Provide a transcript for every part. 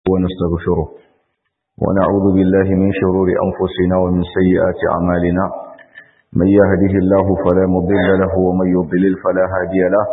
ونستغفره ونعوذ بالله من شرور أنفسنا ومن سيئات أعمالنا من يهده الله فلا مضل له ومن يضلل فلا هادي له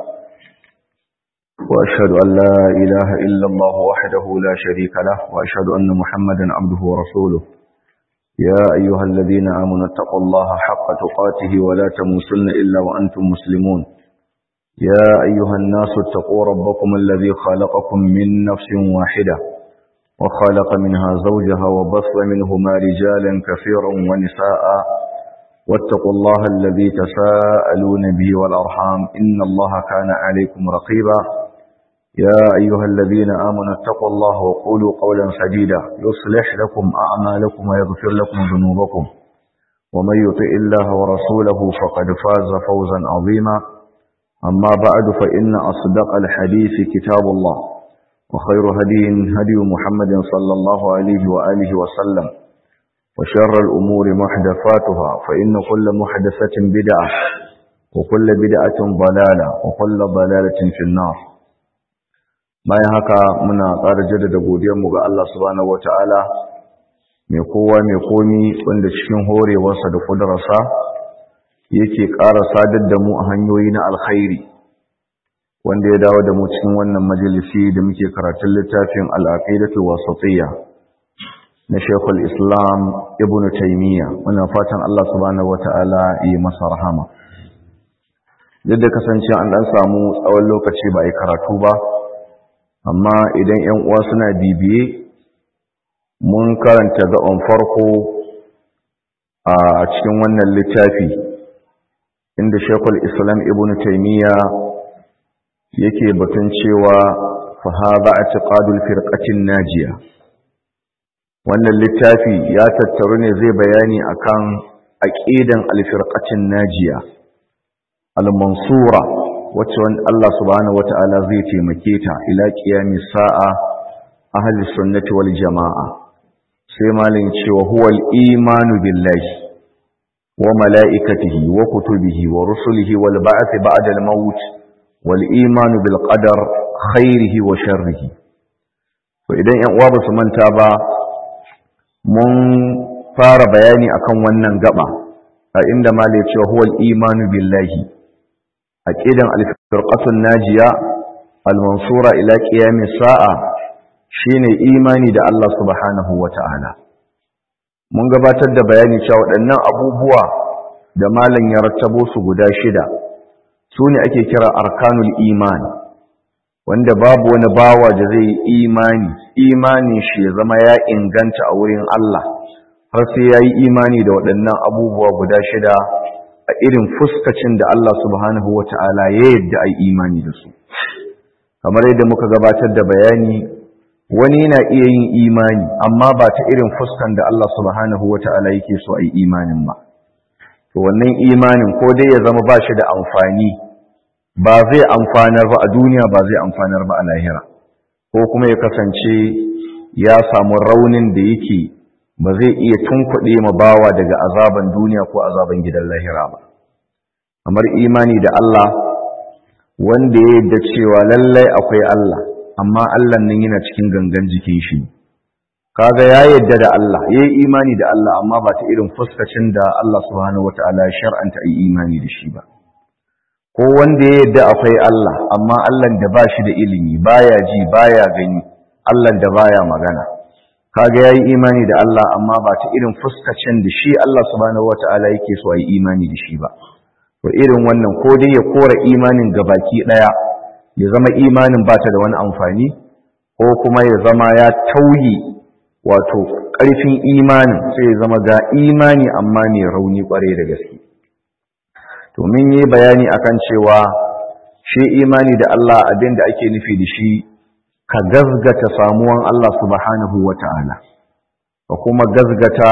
وأشهد أن لا إله إلا الله وحده لا شريك له وأشهد أن محمدا عبده ورسوله يا أيها الذين آمنوا اتقوا الله حق تقاته ولا تموسن إلا وأنتم مسلمون يا أيها الناس اتقوا ربكم الذي خلقكم من نفس واحدة وخلق منها زوجها وبص منهما رجالا كثيرا ونساء واتقوا الله الذي تساءلون به والأرحام إن الله كان عليكم رقيبا يا أيها الذين آمنوا اتقوا الله وقولوا قولا سديدا يصلح لكم أعمالكم ويغفر لكم ذنوبكم ومن يطئ الله ورسوله فقد فاز فوزا عظيما أما بعد فإن أصدق الحديث كتاب الله وخير هدي هدي محمد صلى الله عليه وآله وسلم وشر الأمور محدثاتها فإن كل محدثة بدعة وكل بدعة ضلالة وكل ضلالة في النار bayan haka muna ƙara jaddada godiyarmu ga Allah subhanahu wata'ala mai kowa mai komi wanda cikin horewarsa da kudararsa yake ƙara sadar da mu a hanyoyi na alkhairi wanda ya dawo da mu cikin wannan majalisi da muke karatun littafin al'aqidatu wasatiyya na Sheikhul Islam Ibn Taymiyyah muna fatan Allah subhanahu wata'ala yi masa rahama duk da kasance an dan samu tsawon lokaci ba yi karatu ba amma idan ‘yan uwa suna bibiye mun karanta gaban farko a cikin wannan littafi inda shekul islam ibn taimiyya yake batun cewa fahaza a ciƙadul firƙacin najiya wannan littafi ya tattaru ne zai bayani akan aƙidan alfirƙacin najiya al-mansura wacce wanda Allah subhanahu wata'ala zai taimake ta ila qiyamis sa'a ahli sunnati wal jamaa sai malin cewa huwal imanu billahi wa malaikatihi wa kutubihi wa rusulihi wal ba'th ba'da al maut wal imanu bil qadar khairihi wa sharrihi to idan yan uwa ba su manta ba mun fara bayani akan wannan gaba a inda malai cewa huwal imanu billahi aqidan al-firqatun najiya al-mansura ila qiyamis sa'a shine imani da Allah subhanahu wata'ala mun gabatar da bayani cewa waɗannan abubuwa da malam ya rattabo su guda shida sune ake kira arkanul iman wanda babu wani bawa da zai yi imani imani shi ya zama ya inganta a wurin Allah har sai yayi imani da waɗannan abubuwa guda shida a irin fuskacin da Allah subhanahu wa ta'ala ya yadda a imani da su. Kamar yadda muka gabatar da bayani, wani na iya yin imani, amma ba ta irin fuskan da Allah subhanahu wa ta'ala yake so a yi imanin ba. To, wannan imanin ko dai ya zama ba shi da amfani, ba zai amfanar ba a duniya ba zai amfanar ba a lahira, ko kuma ya kasance ya samu raunin da yake ba zai iya tunkuɗe ma bawa daga azaban duniya ko azaban gidan lahira ba kamar imani da Allah wanda ya yadda cewa lallai akwai Allah amma Allah nan yana cikin gangan jikin shi kaga ya yadda da Allah ya yi imani da Allah amma ba ta irin fuskacin da Allah subhanahu wataala ya shar'anta yi imani da shi ba ko wanda ya yadda akwai Allah amma Allah da ba shi da ilimi baya ji baya gani Allah da baya magana kaga yayi imani da Allah amma ba ta irin fuskacin da shi Allah subhanahu wataala yake so ayi imani da shi ba to irin wannan ko dai ya kora imanin gabaki daya ya zama imanin ba ta da wani amfani ko kuma ya zama ya tauyi wato ƙarfin imanin sai ya zama ga imani amma mai rauni kware da gaske to mun yi bayani akan cewa shi imani da Allah abin da ake nufi da shi ka gazgata samuwan Allah subhanahu wa ta'ala, ka kuma gazgata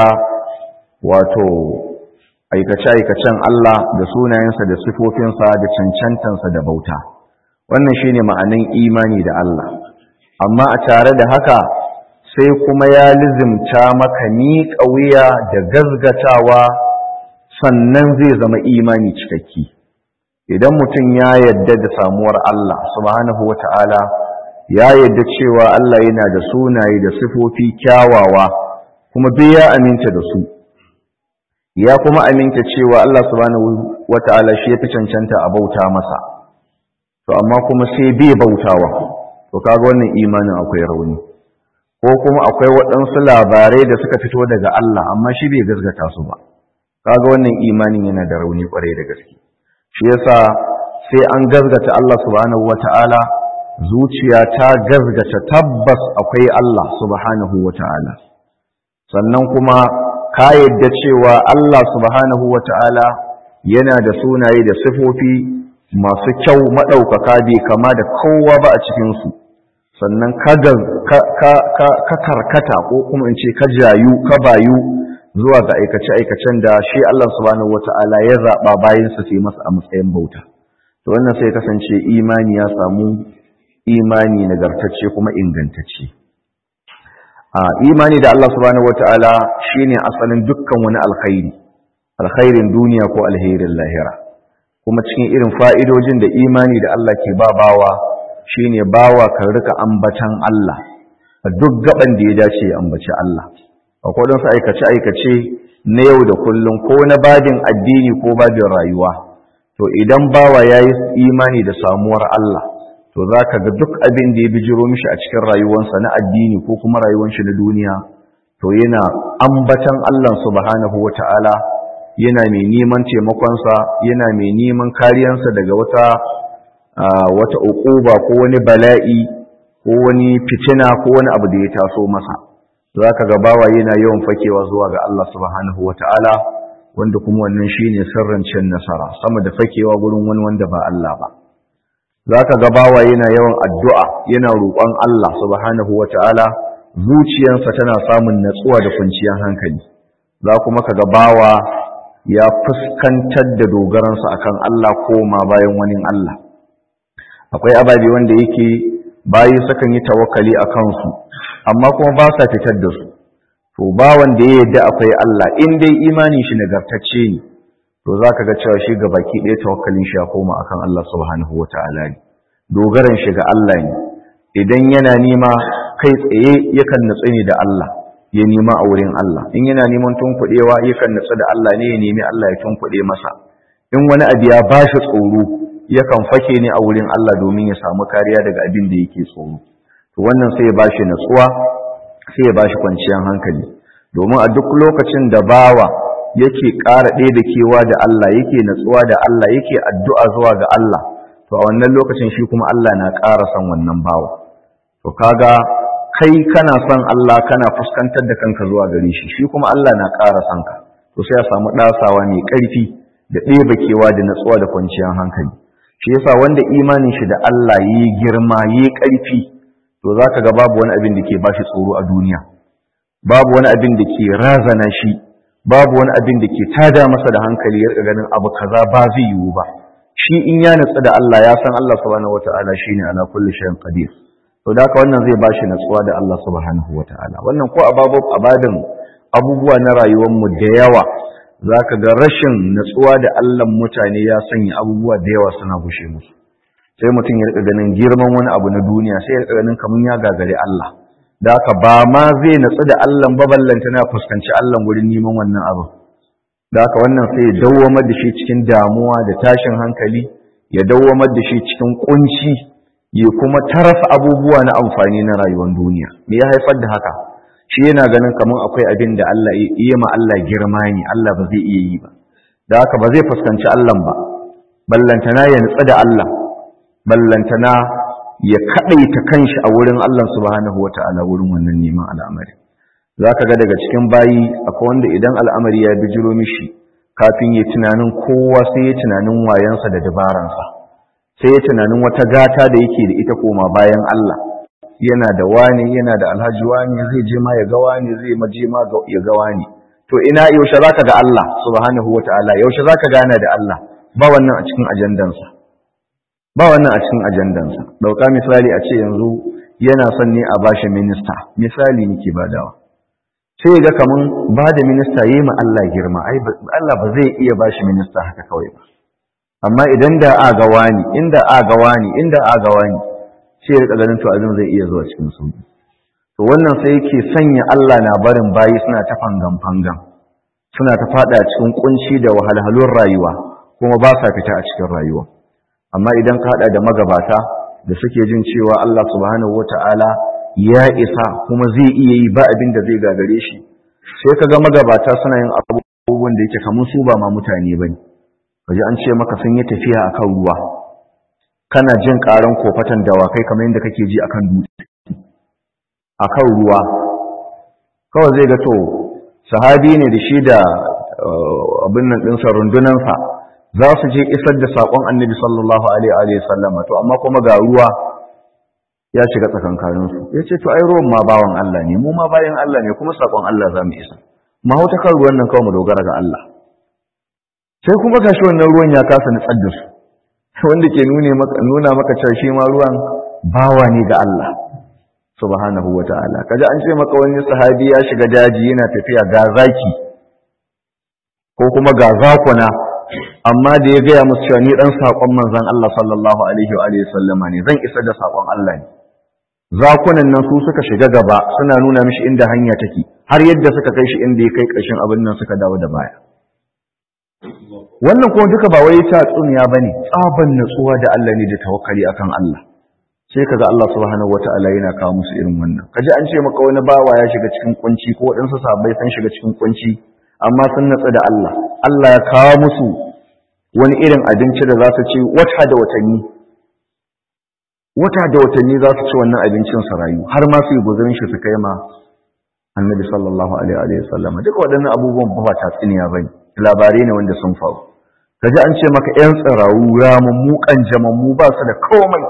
wato aikace-aikacen Allah da sunayensa da sifofinsa da cancantansa da bauta. Wannan shi ne ma'anin imani da Allah. Amma a tare da haka sai kuma ya lizimta maka miƙa wuya da gazgatawa sannan zai zama imani cikakki. Idan mutum ya yadda da samuwar Allah subhanahu wa ta'ala ya yadda cewa Allah yana da sunaye da sifofi kyawawa kuma duk ya aminta da su ya kuma aminta cewa Allah subhanahu wata'ala shi ya fi cancanta a bauta masa to amma kuma sai bai bautawa to kaga wannan imanin akwai rauni ko kuma akwai waɗansu labarai da suka fito daga Allah amma shi bai gazgata su ba kaga wannan imanin yana da rauni kwarai da gaske shi yasa sai an gazgata Allah subhanahu wata'ala zuciya ta gazgata tabbas akwai Allah subhanahu wata'ala sannan kuma ka yadda cewa Allah subhanahu wata'ala yana da sunaye da sifofi masu kyau maɗaukaka bai kama da kowa ba a cikinsu sannan ka karkata ko kuma in ce ka jayu ka bayu zuwa ga aikace-aikacen da shi Allah subhanahu wata'ala ya zaɓa bayansa sai masa a matsayin bauta to wannan sai kasance imani ya samu imani nagartacce kuma ingantacce a imani da Allah subhanahu wata'ala shine asalin dukkan wani alkhairi alkhairin duniya ko alherin lahira kuma cikin irin fa'idojin da imani da Allah ke ba bawa shine bawa kan rika ambatan Allah a duk gaban da ya dace ya ambaci Allah akwai don su aikace aikace na yau da kullum ko na babin addini ko babin rayuwa to idan bawa yayi imani da samuwar Allah to zaka ga duk abin da ya bijiro mishi a cikin rayuwarsa na addini ko kuma rayuwar shi na duniya to yana ambatan Allah subhanahu wata'ala yana mai neman taimakonsa yana mai neman kariyansa daga wata wata uquba ko wani bala'i ko wani fitina ko wani abu da ya taso masa zaka ga bawa yana yawan fakewa zuwa ga Allah subhanahu wata'ala wanda kuma wannan shine sirrin cin nasara sama da fakewa gurin wani wanda ba Allah ba zaka ga bawa yana yawan addu'a yana roƙon Allah subhanahu wata'ala zuciyarsa tana samun natsuwa da kwanciyar hankali za kuma ka ga bawa ya fuskantar da dogaransa akan Allah koma bayan wani Allah akwai ababe wanda yake bayi sukan yi tawakkali a kansu amma kuma ba sa fitar da su to ba wanda ya yadda akwai Allah in dai imanin shi nagartacce ne to zaka ga cewa shi ga baki ɗaya tawakkalin shi ya koma akan Allah subhanahu wataala ne dogaran shi ga Allah ne idan yana nema kai tsaye yakan nutsu ne da Allah ya nema a wurin Allah in yana neman tunkuɗewa yakan nutsu da Allah ne ya nemi Allah ya tunkuɗe masa in wani abu ya bashi tsoro yakan fake ne a wurin Allah domin ya samu kariya daga abin da yake tsoro to wannan sai ya bashi natsuwa sai ya bashi kwanciyar hankali domin a duk lokacin da bawa yake ƙara ɗaya da kewa da Allah yake natsuwa da Allah yake addu'a zuwa ga Allah to a wannan lokacin shi kuma Allah na ƙara son wannan bawa to kaga kai kana son Allah kana fuskantar da kanka zuwa gare shi shi kuma Allah na ƙara son ka to sai ya samu ɗasawa mai ƙarfi da ɗeba kewa da natsuwa da kwanciyar hankali shi yasa wanda imanin shi da Allah yi girma yi ƙarfi to zaka ga babu wani abin da ke bashi tsoro a duniya babu wani abin da ke razana shi babu wani abin da ke tada masa da hankali ya ganin abu kaza ba zai yiwu ba shi in ya natsu da Allah ya san Allah subhanahu wataala shine ala kulli shay'in qadir to da haka wannan zai bashi natsuwa da Allah subhanahu wataala wannan ko ababu abadin abubuwa na rayuwar mu da yawa zaka ga rashin natsuwa da Allah mutane ya sanya abubuwa da yawa suna gushe musu sai mutum ya rika ganin girman wani abu na duniya sai ya rika ganin kaman ya gagare Allah da haka ba ma zai natsu da Allah ba ballanta na fuskanci Allah gurin neman wannan abu da haka wannan sai ya dawwamar da shi cikin damuwa da tashin hankali ya dawwamar da shi cikin kunci ya kuma tarasa abubuwa na amfani na rayuwar duniya me ya haifar da haka shi yana ganin kamar akwai abin da Allah iya ma Allah girma ne Allah ba zai iya yi ba da haka ba zai fuskanci Allah ba ballantana ya nutsu da Allah ballantana ya kaɗaita kanshi a wurin Allah subhanahu wata'ala wurin wannan neman al'amari za ka ga daga cikin bayi akwai wanda idan al'amari ya bijiro mishi kafin ya tunanin kowa sai ya tunanin wayansa da dabaransa sai ya tunanin wata gata da yake da ita koma bayan Allah yana da wani yana da alhaji wani zai je ma ya ga wani zai maje ma ya ga wani to ina yaushe zaka ga Allah subhanahu wata'ala yaushe zaka gana da Allah ba wannan a cikin ajandansa ba wannan a cikin ajandansa dauka misali a ce yanzu yana son ne a bashi minista misali nake badawa sai ga kaman ba da minista yi ma Allah girma ai Allah ba zai iya ba shi minista haka kawai ba amma idan da a ga wani inda a ga wani inda a ga wani sai ya rika ganin to abin zai iya zuwa cikin sauki to wannan sai yake sanya Allah na barin bayi suna ta fangan fangan suna ta fada cikin kunci da wahalhalun rayuwa kuma ba sa fita a cikin rayuwa amma idan ka hada da magabata da suke jin cewa Allah subhanahu wata'ala ya isa kuma zai iya yi ba abin da zai gagare shi sai ka ga magabata suna yin abubuwan da yake kamar su ba ma mutane bane kaji an ce maka sun yi tafiya akan ruwa kana jin karan kofatan dawakai kamar yadda kake ji akan dutse akan ruwa kawai zai ga to sahabi ne da shi da abin nan ɗinsa rundunansa za su je isar da saƙon annabi sallallahu alaihi wa sallama to amma kuma ga ruwa ya shiga tsakankaninsu ya ce to ai ruwan ma bawan Allah ne mu ma bayan Allah ne kuma saƙon Allah za mu isa ma hauta kan ruwan nan kawai mu dogara ga Allah sai kuma gashi wannan ruwan ya kasa nutsar da su wanda ke nuna maka cewa shi ma ruwan bawa ne ga Allah subhanahu wa ta'ala kaji an ce maka wani sahabi ya shiga daji yana tafiya ga zaki ko kuma ga zakuna amma da ya gaya musu cewa ni dan sakon manzon Allah sallallahu alaihi wa alihi sallama ne zan isar da sakon Allah ne zakunan nan su suka shiga gaba suna nuna mishi inda hanya take har yadda suka kai shi inda ya kai ƙarshen abin nan suka dawo da baya wannan kuma duka ba wai ta tsuniya bane tsaban natsuwa da Allah ne da tawakkali akan Allah sai kaga Allah subhanahu wataala yana kawo musu irin wannan kaji an ce maka wani bawa ya shiga cikin kunci ko waɗansu sahabbai sun shiga cikin kunci amma sun natsu da Allah Allah ya kawo musu wani irin abinci da za su ci wata da watanni wata da watanni za su ci wannan abincin su rayu har ma su yi guzurin shi su kai ma annabi sallallahu alaihi wa sallam duka waɗannan abubuwan ba ta tsiniya bane labarai ne wanda sun faru kaji an ce maka yan tsirawu ramammu kanjamammu ba su da komai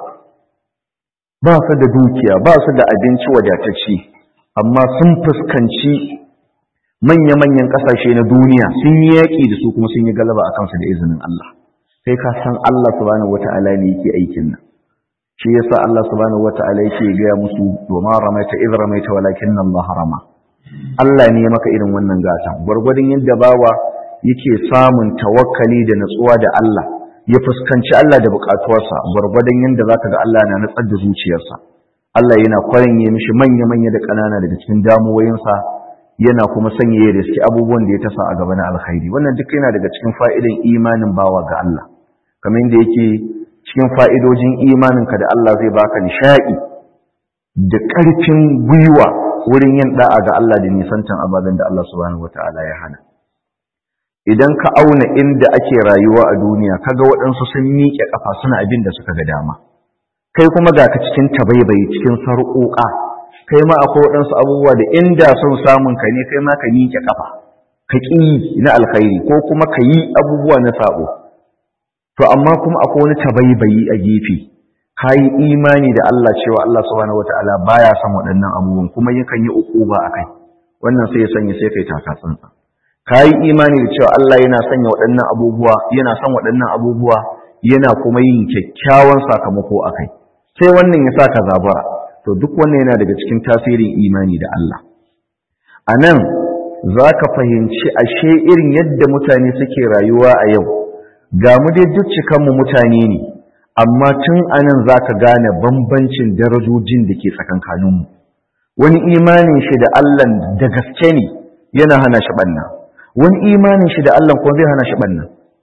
ba su da dukiya ba su da abinci wadatacce amma sun fuskanci manya-manyan ƙasashe na duniya sun yi yaƙi da su kuma sun yi galaba a kansu da izinin Allah sai ka san Allah subhanahu wata'ala ne yake aikin nan shi yasa Allah subhanahu wata'ala yake gaya musu domin ramaita idh ramaita walakin Allah harama Allah ne ya maka irin wannan gatan gwargwadon yadda bawa yake samun tawakkali da natsuwa da Allah ya fuskanci Allah da bukatuwarsa gwargwadon yadda zaka ga Allah na natsar da zuciyarsa Allah yana kwarin ya mishi manya-manya da ƙanana daga cikin damuwoyinsa yana kuma sanya ya riski abubuwan da ya tasa a gaba na alkhairi wannan duk yana daga cikin fa'idan imanin bawa ga Allah kamar yadda yake cikin fa'idojin imaninka da Allah zai baka nishaɗi da ƙarfin gwiwa wurin yin da'a ga Allah da nisantan ababen da Allah subhanahu wata'ala ya hana idan ka auna inda ake rayuwa a duniya kaga waɗansu sun miƙe ƙafa suna abin da suka ga dama kai kuma ga ka cikin tabaibayi cikin sarƙoƙa kai ma akwai waɗansu abubuwa da inda son samun ka ne kai ma ka miƙe ƙafa ka ƙi na alkhairi ko kuma ka yi abubuwa na saɓo to amma kuma akwai wani tabaibayi a gefe ka yi imani da Allah cewa Allah subhanahu wataala baya son waɗannan abubuwan kuma yakan yi uquba akai wannan sai ya sanya sai kai taka tsantsa ka yi imani da cewa Allah yana sanya waɗannan abubuwa yana son waɗannan abubuwa yana kuma yin kyakkyawan sakamako akai sai wannan ya saka zabara to duk wannan yana daga cikin tasirin imani da Allah a nan za ka fahimci ashe irin yadda mutane suke rayuwa a yau ga mu dai duk cikanmu mutane ne amma tun a nan za ka gane bambancin darajojin da ke tsakankaninmu wani imanin shi da Allah da gaske ne yana hana shi ɓanna wani imanin shi da Allah kuma zai hana shi ɓanna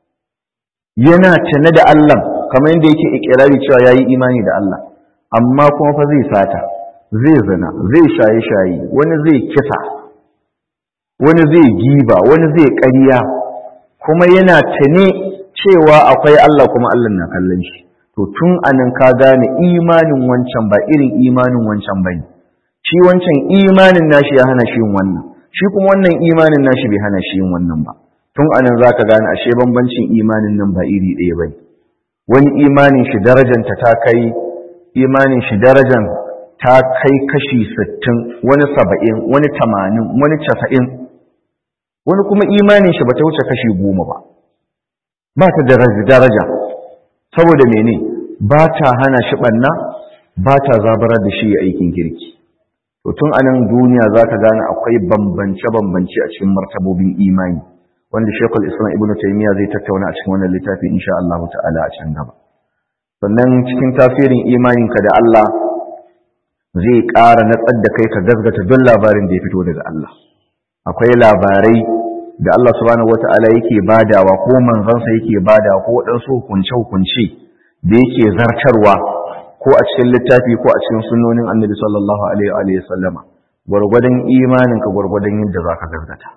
yana tane da Allah kamar yadda yake ikirari cewa yayi imani da Allah amma kuma fa zai sata zai zina zai shaye-shaye wani zai kisa wani zai giba wani zai ƙarya kuma yana tane cewa akwai Allah kuma Allah na kallon shi to tun anan ka gane imanin wancan ba irin imanin wancan bane shi wancan imanin nashi ya hana shi yin wannan shi kuma wannan imanin nashi bai hana shi yin wannan ba tun anan zaka gane ashe bambancin imanin nan ba iri ɗaya bane wani imanin shi darajanta ta kai imanin shi darajan ta kai kashi sittin wani saba'in wani tamanin wani casa'in wani kuma imanin shi ba ta wuce kashi goma ba ba ta daraja saboda mene ba ta hana shi ɓanna ba ta zabarar da shi aikin kirki to tun a nan duniya za ka gane akwai bambance-bambance a cikin martabobin imani wanda shekul islam ibn taimiyya zai tattauna a cikin wannan littafi insha Allah ta'ala a can gaba sannan cikin tasirin imaninka da Allah zai ƙara natsar da kai ka gazgata don labarin da ya fito daga Allah akwai labarai da Allah subhanahu wata'ala yake badawa ko manzansa yake badawa ko waɗansu hukunce-hukunce da yake zartarwa ko a cikin littafi ko a cikin sunnonin annabi sallallahu alaihi wa sallama gwargwadon imaninka gwargwadon yadda za ka gazgata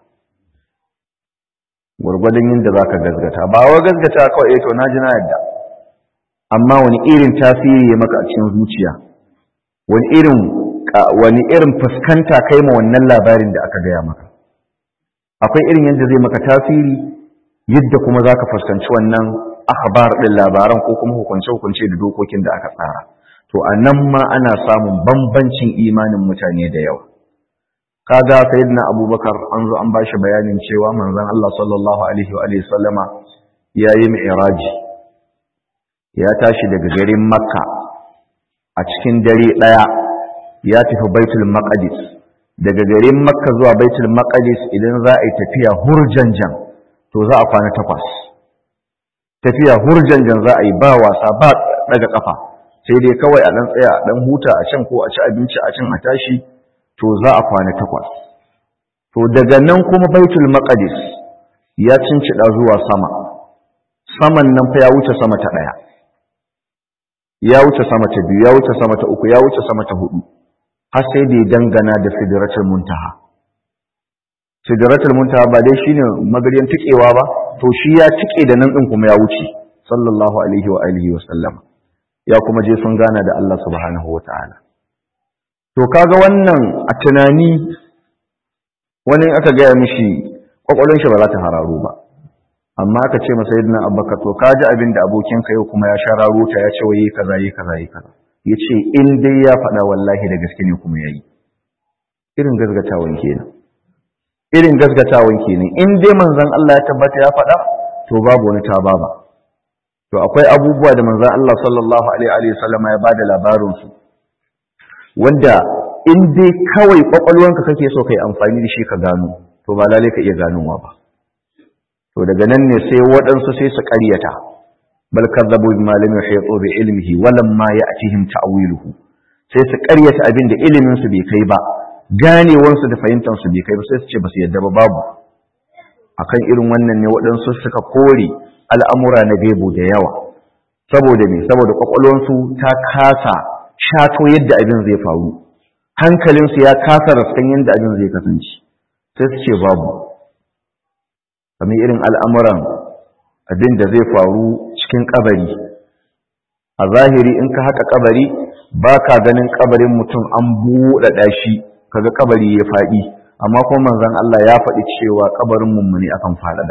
gwargwadon yadda za ka gazgata ba wa gazgata kawai to na ji na yadda amma wani irin tasiri ya maka a cikin zuciya wani irin wani irin fuskanta kai ma wannan labarin da aka gaya maka akwai irin yadda zai maka tasiri yadda kuma za ka fuskanci wannan akhbar ɗin labaran ko kuma hukunce-hukunce da dokokin da aka tsara to a nan ma ana samun bambancin imanin mutane da yawa kaga sayyidina abubakar an zo an bashi bayanin cewa manzon Allah sallallahu alaihi wa alihi sallama yayi mi'raji ya tashi daga garin makka a cikin dare daya ya tafi baitul maqdis daga garin makka zuwa baitul maqdis idan za a yi tafiya hurjanjan to za a kwana takwas tafiya hurjanjan za a yi ba wasa ba daga kafa sai dai kawai a dan tsaya a dan huta a can ko a ci abinci a can a tashi to za a kwana takwas to daga nan kuma baitul maqdis ya cincida zuwa sama saman nan fa ya wuce sama ta daya ya wuce sama ta biyu ya wuce sama ta uku ya wuce sama ta hudu har sai da ya dangana da sidratul muntaha sidratul muntaha ba dai shine magariyan tikewa ba to shi ya tike da nan din kuma ya wuce sallallahu alaihi wa alihi wa sallam ya kuma je sun gana da Allah subhanahu wa ta'ala to kaga wannan a tunani wani aka gaya mishi kwakwalon shi ba za ta hararo ba amma aka ce masa yadda abubakar to kaji abin da abokinka yau kuma ya shararo ta ya ce wa yi kaza yi kaza yi kaza ya ce in dai ya faɗa wallahi da gaske ne kuma ya yi irin gazgatawan kenan irin gazgatawan kenan in dai manzon Allah ya tabbata ya faɗa to babu wani ta baba to akwai abubuwa da manzon Allah sallallahu alaihi wa sallam ya bada labarin su wanda in dai kawai kwakwalwanka kake so kai amfani da shi ka gano to ba lalai ka iya ganowa ba to daga nan ne sai waɗansu sai su ƙaryata bal kadzabu bima lam yuhitu bi ilmihi wa lamma ya'tihim ta'wiluhu sai su ƙaryata abin da ilimin su bai kai ba ganewan su da fahimtar su bai kai ba sai su ce ba su yadda ba babu akan irin wannan ne waɗansu suka kore al'amura na gaibu da yawa saboda me saboda kwakwalwansu ta kasa shato yadda abin zai faru hankalinsu ya kasa raskan yadda abin zai kasance sai su ce babu kamar irin al'amuran abin da zai faru cikin kabari a zahiri in ka haka kabari ba ka ganin kabarin mutum an buɗaɗa shi kaga kabari ya faɗi amma kuma manzon Allah ya faɗi cewa kabarin mummuni akan faɗaɗa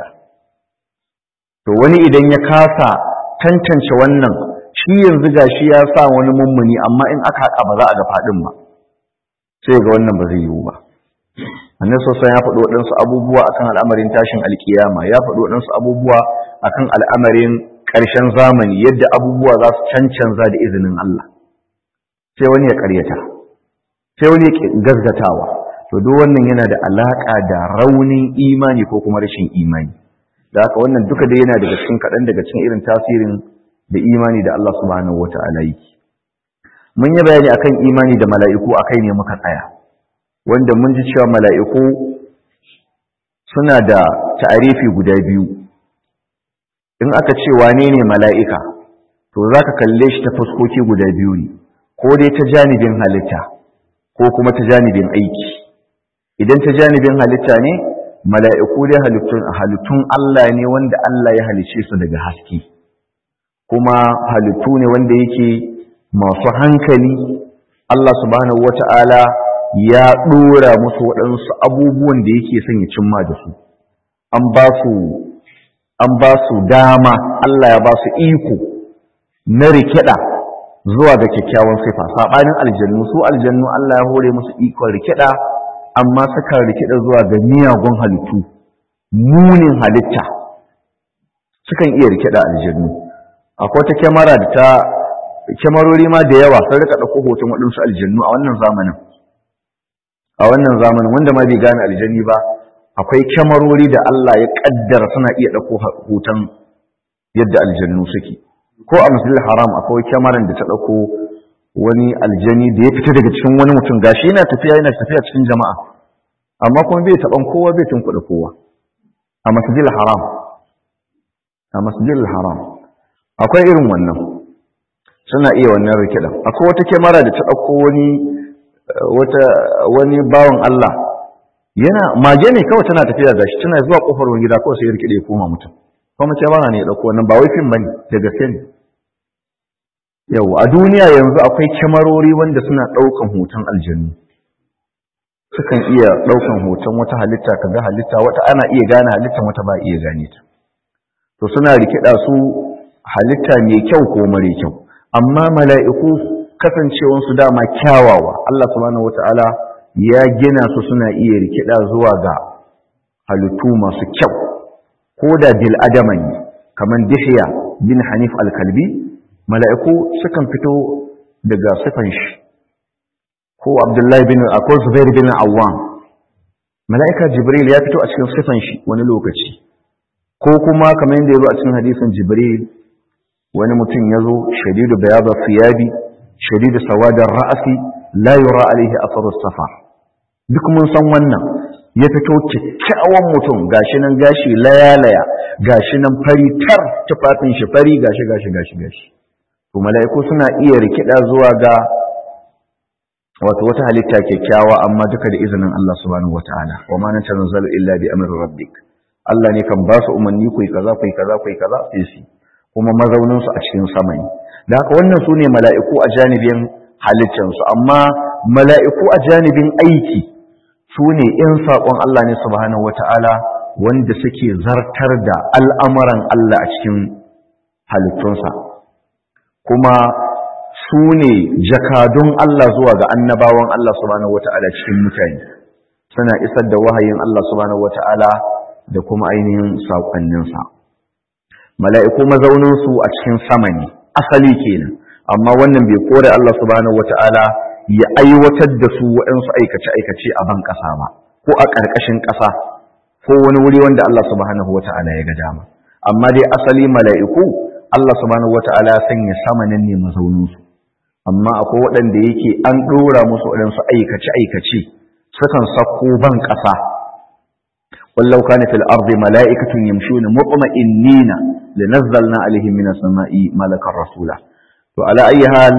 to wani idan ya kasa tantance wannan shi yanzu gashi ya sa wani mummuni amma in aka haƙa ba za a ga faɗin ba sai ga wannan ba zai yiwu ba annabi sosai ya faɗi waɗansu abubuwa akan al'amarin tashin alkiyama ya faɗi waɗansu abubuwa akan al'amarin ƙarshen zamani yadda abubuwa za su cancanza da izinin Allah sai wani ya ƙaryata sai wani ya gazgatawa to duk wannan yana da alaƙa da raunin imani ko kuma rashin imani da haka wannan duka dai yana daga cikin kaɗan daga cikin irin tasirin da imani da Allah subhanahu wata'ala yake mun yi bayani akan imani da mala'iku akai ne muka tsaya wanda mun ji cewa mala'iku suna da ta'arifi guda biyu in aka ce wane ne mala'ika to za ka kalle shi ta fuskoki guda biyu ne ko dai ta janibin halitta ko kuma ta janibin aiki idan ta janibin halitta ne mala'iku dai halittun halittun Allah ne wanda Allah ya halice su daga haske kuma halittu ne wanda yake masu hankali Allah subhanahu wata'ala ya ɗora musu waɗansu abubuwan da yake son ya cimma da su an ba su an ba su dama Allah ya ba su iko na rikida zuwa ga kyakkyawan sifa saɓanin aljannu su aljannu Allah ya hore musu ikon rikida amma suka rikida zuwa ga miyagun halittu munin halitta sukan iya rikida aljannu akwai wata kyamara da ta kyamarori ma da yawa sun rika ɗauko hoton waɗansu aljannu a wannan zamanin a wannan zamanin wanda ma bai gane aljanni ba akwai kyamarori da Allah ya ƙaddara suna iya ɗauko hoton yadda aljannu suke ko a masjidil haram akwai kyamaran da ta ɗauko wani aljani da ya fita daga cikin wani mutum gashi yana tafiya yana tafiya cikin jama'a amma kuma bai taɓan kowa bai tunkuɗa kowa a masjidil haram a masjidil haram akwai irin wannan suna iya wannan rikidan akwai wata kyamara da ta ɗauko wani wata wani bawan Allah yana mage ne kawai tana tafiya gashi tana zuwa kofar wani gida kawai sai ya rikide ya koma mutum kuma kyamara ne ya ɗauko wannan ba wai fim bane da gaske ne yau a duniya yanzu akwai kyamarori wanda suna ɗaukan hoton aljanu sukan iya ɗaukan hoton wata halitta ka ga halitta wata ana iya gane halittan wata ba iya gane ta to suna rikida su halitta mai kyau ko mare kyau amma mala'iku kasancewansu dama kyawawa Allah subhanahu wata'ala ya gina su suna iya rikida zuwa ga halittu masu kyau ko da bil adama ne kamar dihya bin hanif al-kalbi mala'iku sukan fito daga sifan shi ko abdullahi bin ko zubair bin awwam mala'ika jibril ya fito a cikin sifan shi wani lokaci ko kuma kamar yadda ya zo a cikin hadisin jibril wani mutum ya zo shadidu bayaba fiyabi shadidu sawadar ra'asi la yura alaihi atharu safar duk mun san wannan ya fito kyakkyawan mutum gashi nan gashi laya-laya gashi nan fari tar tufafin shi fari gashi gashi gashi gashi to mala'iku suna iya rikida zuwa ga wato wata halitta kyakkyawa amma duka da izinin Allah subhanahu wataala wa ma natanzalu illa bi amri rabbik Allah ne kan ba su umarni ku yi kaza ku yi kaza ku yi kaza sai su kuma mazaunin su a cikin sama ne da haka wannan su ne mala'iku a janibin halittar su amma mala'iku a janibin aiki su ne in saƙon Allah ne subhanahu wataala wanda suke zartar da al'amuran Allah a cikin halittunsa kuma su ne jakadun Allah zuwa ga annabawan Allah subhanahu wata'ala cikin mutane suna isar da wahayin Allah subhanahu wata'ala da kuma ainihin saƙonninsa mala'iku mazauninsu a cikin sama ne asali kenan amma wannan bai kore Allah subhanahu wata'ala ya aiwatar da su waɗansu aikace-aikace a ban ƙasa ba ko a ƙarƙashin ƙasa ko wani wuri wanda Allah subhanahu wata'ala ya ga dama amma dai asali mala'iku Allah subhanahu wata'ala ya sanya sama nan ne mazauninsu amma akwai waɗanda yake an ɗora musu waɗansu aikace-aikace sukan sako ban ƙasa wallau kana fil ardi mala'ikatun yamshuna mutma'innina linazzalna alaihim minas sama'i malakan rasula to ala ayi hal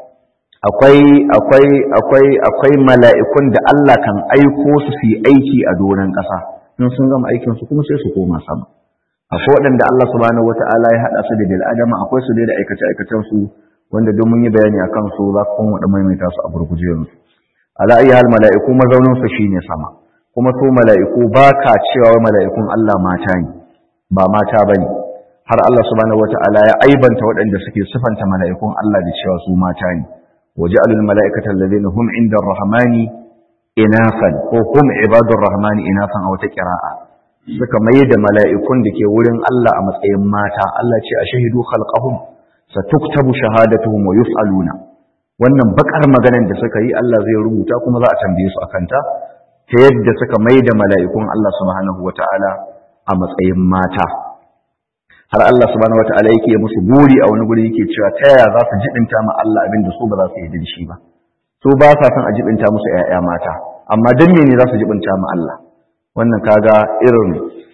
akwai akwai akwai akwai mala'ikun da Allah kan aiko su su yi aiki a doron ƙasa in sun gama aikin su kuma sai su koma sama akwai waɗanda Allah subhanahu wata'ala ya haɗa su da bil adama akwai su da aikace-aikacen su wanda don mun yi bayani a kan su za ku kuma da maimaita su a gurguje yanzu ala ayi hal mala'iku mazaunin su shine sama kuma su mala'iku ba ka cewa mala'ikun Allah mata ne ba mata bane har Allah subhanahu wata'ala ya aibanta waɗanda suke sifanta mala'ikun Allah da cewa su mata ne waja'alul mala'ikata alladhina hum 'inda ar-rahmani inasan ko hum ibadur rahmani inasan a wata qira'a suka mai da mala'ikun da ke wurin Allah a matsayin mata Allah ce a shahidu khalqahum satuktabu shahadatuhum wa yus'aluna wannan bakar maganar da suka yi Allah zai rubuta kuma za a tambaye su akan ta ta yadda suka mai da mala'ikun Allah subhanahu wata'ala a matsayin mata har Allah subhanahu wata'ala yake musu buri a wani guri yake cewa ta yaya za su jibinta ma Allah abin da su ba za su yi da shi ba su ba sa son a jibinta musu ƴaƴa mata amma dan me ne za su jibinta ma Allah wannan kaga irin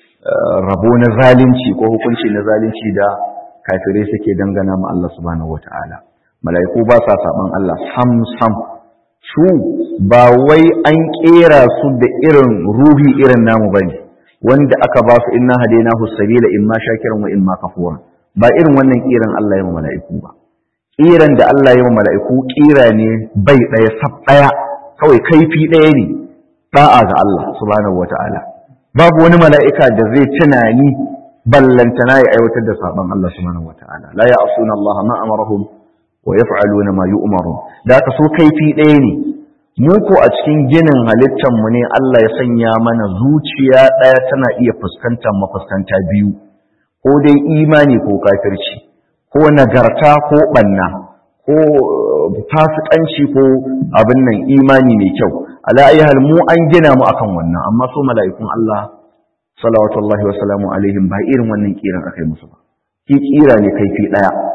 rabo na zalunci ko hukunci na zalunci da kafirai suke dangana ma Allah subhanahu wata'ala mala'iku ba sa saban Allah sam sam su ba wai an kera su da irin ruhi irin namu bane wanda aka ba su inna hadainahu sabila imma shakiran wa imma kafura ba irin wannan kiran Allah ya mala'iku ba kiran da Allah ya mala'iku kira ne bai daya sab daya kawai kaifi daya ne da'a ga Allah subhanahu wata'ala babu wani mala'ika da zai tunani ballantana ya aiwatar da saban Allah subhanahu wata'ala la ya'suna Allah ma amarahum wa yaf'aluna ma yu'marun da ka so kaifi ɗaya ne mu ko a cikin ginin halittar mu ne Allah ya sanya mana zuciya ɗaya tana iya fuskantar mafuskanta biyu ko dai imani ko kafirci ko nagarta ko banna ko fasikanci ko abin nan imani mai kyau ala ayyahal mu an gina mu akan wannan amma so mala'ikun Allah salawatullahi wa salamu alaihim ba irin wannan kiran akai musu ba ki kira ne kaifi daya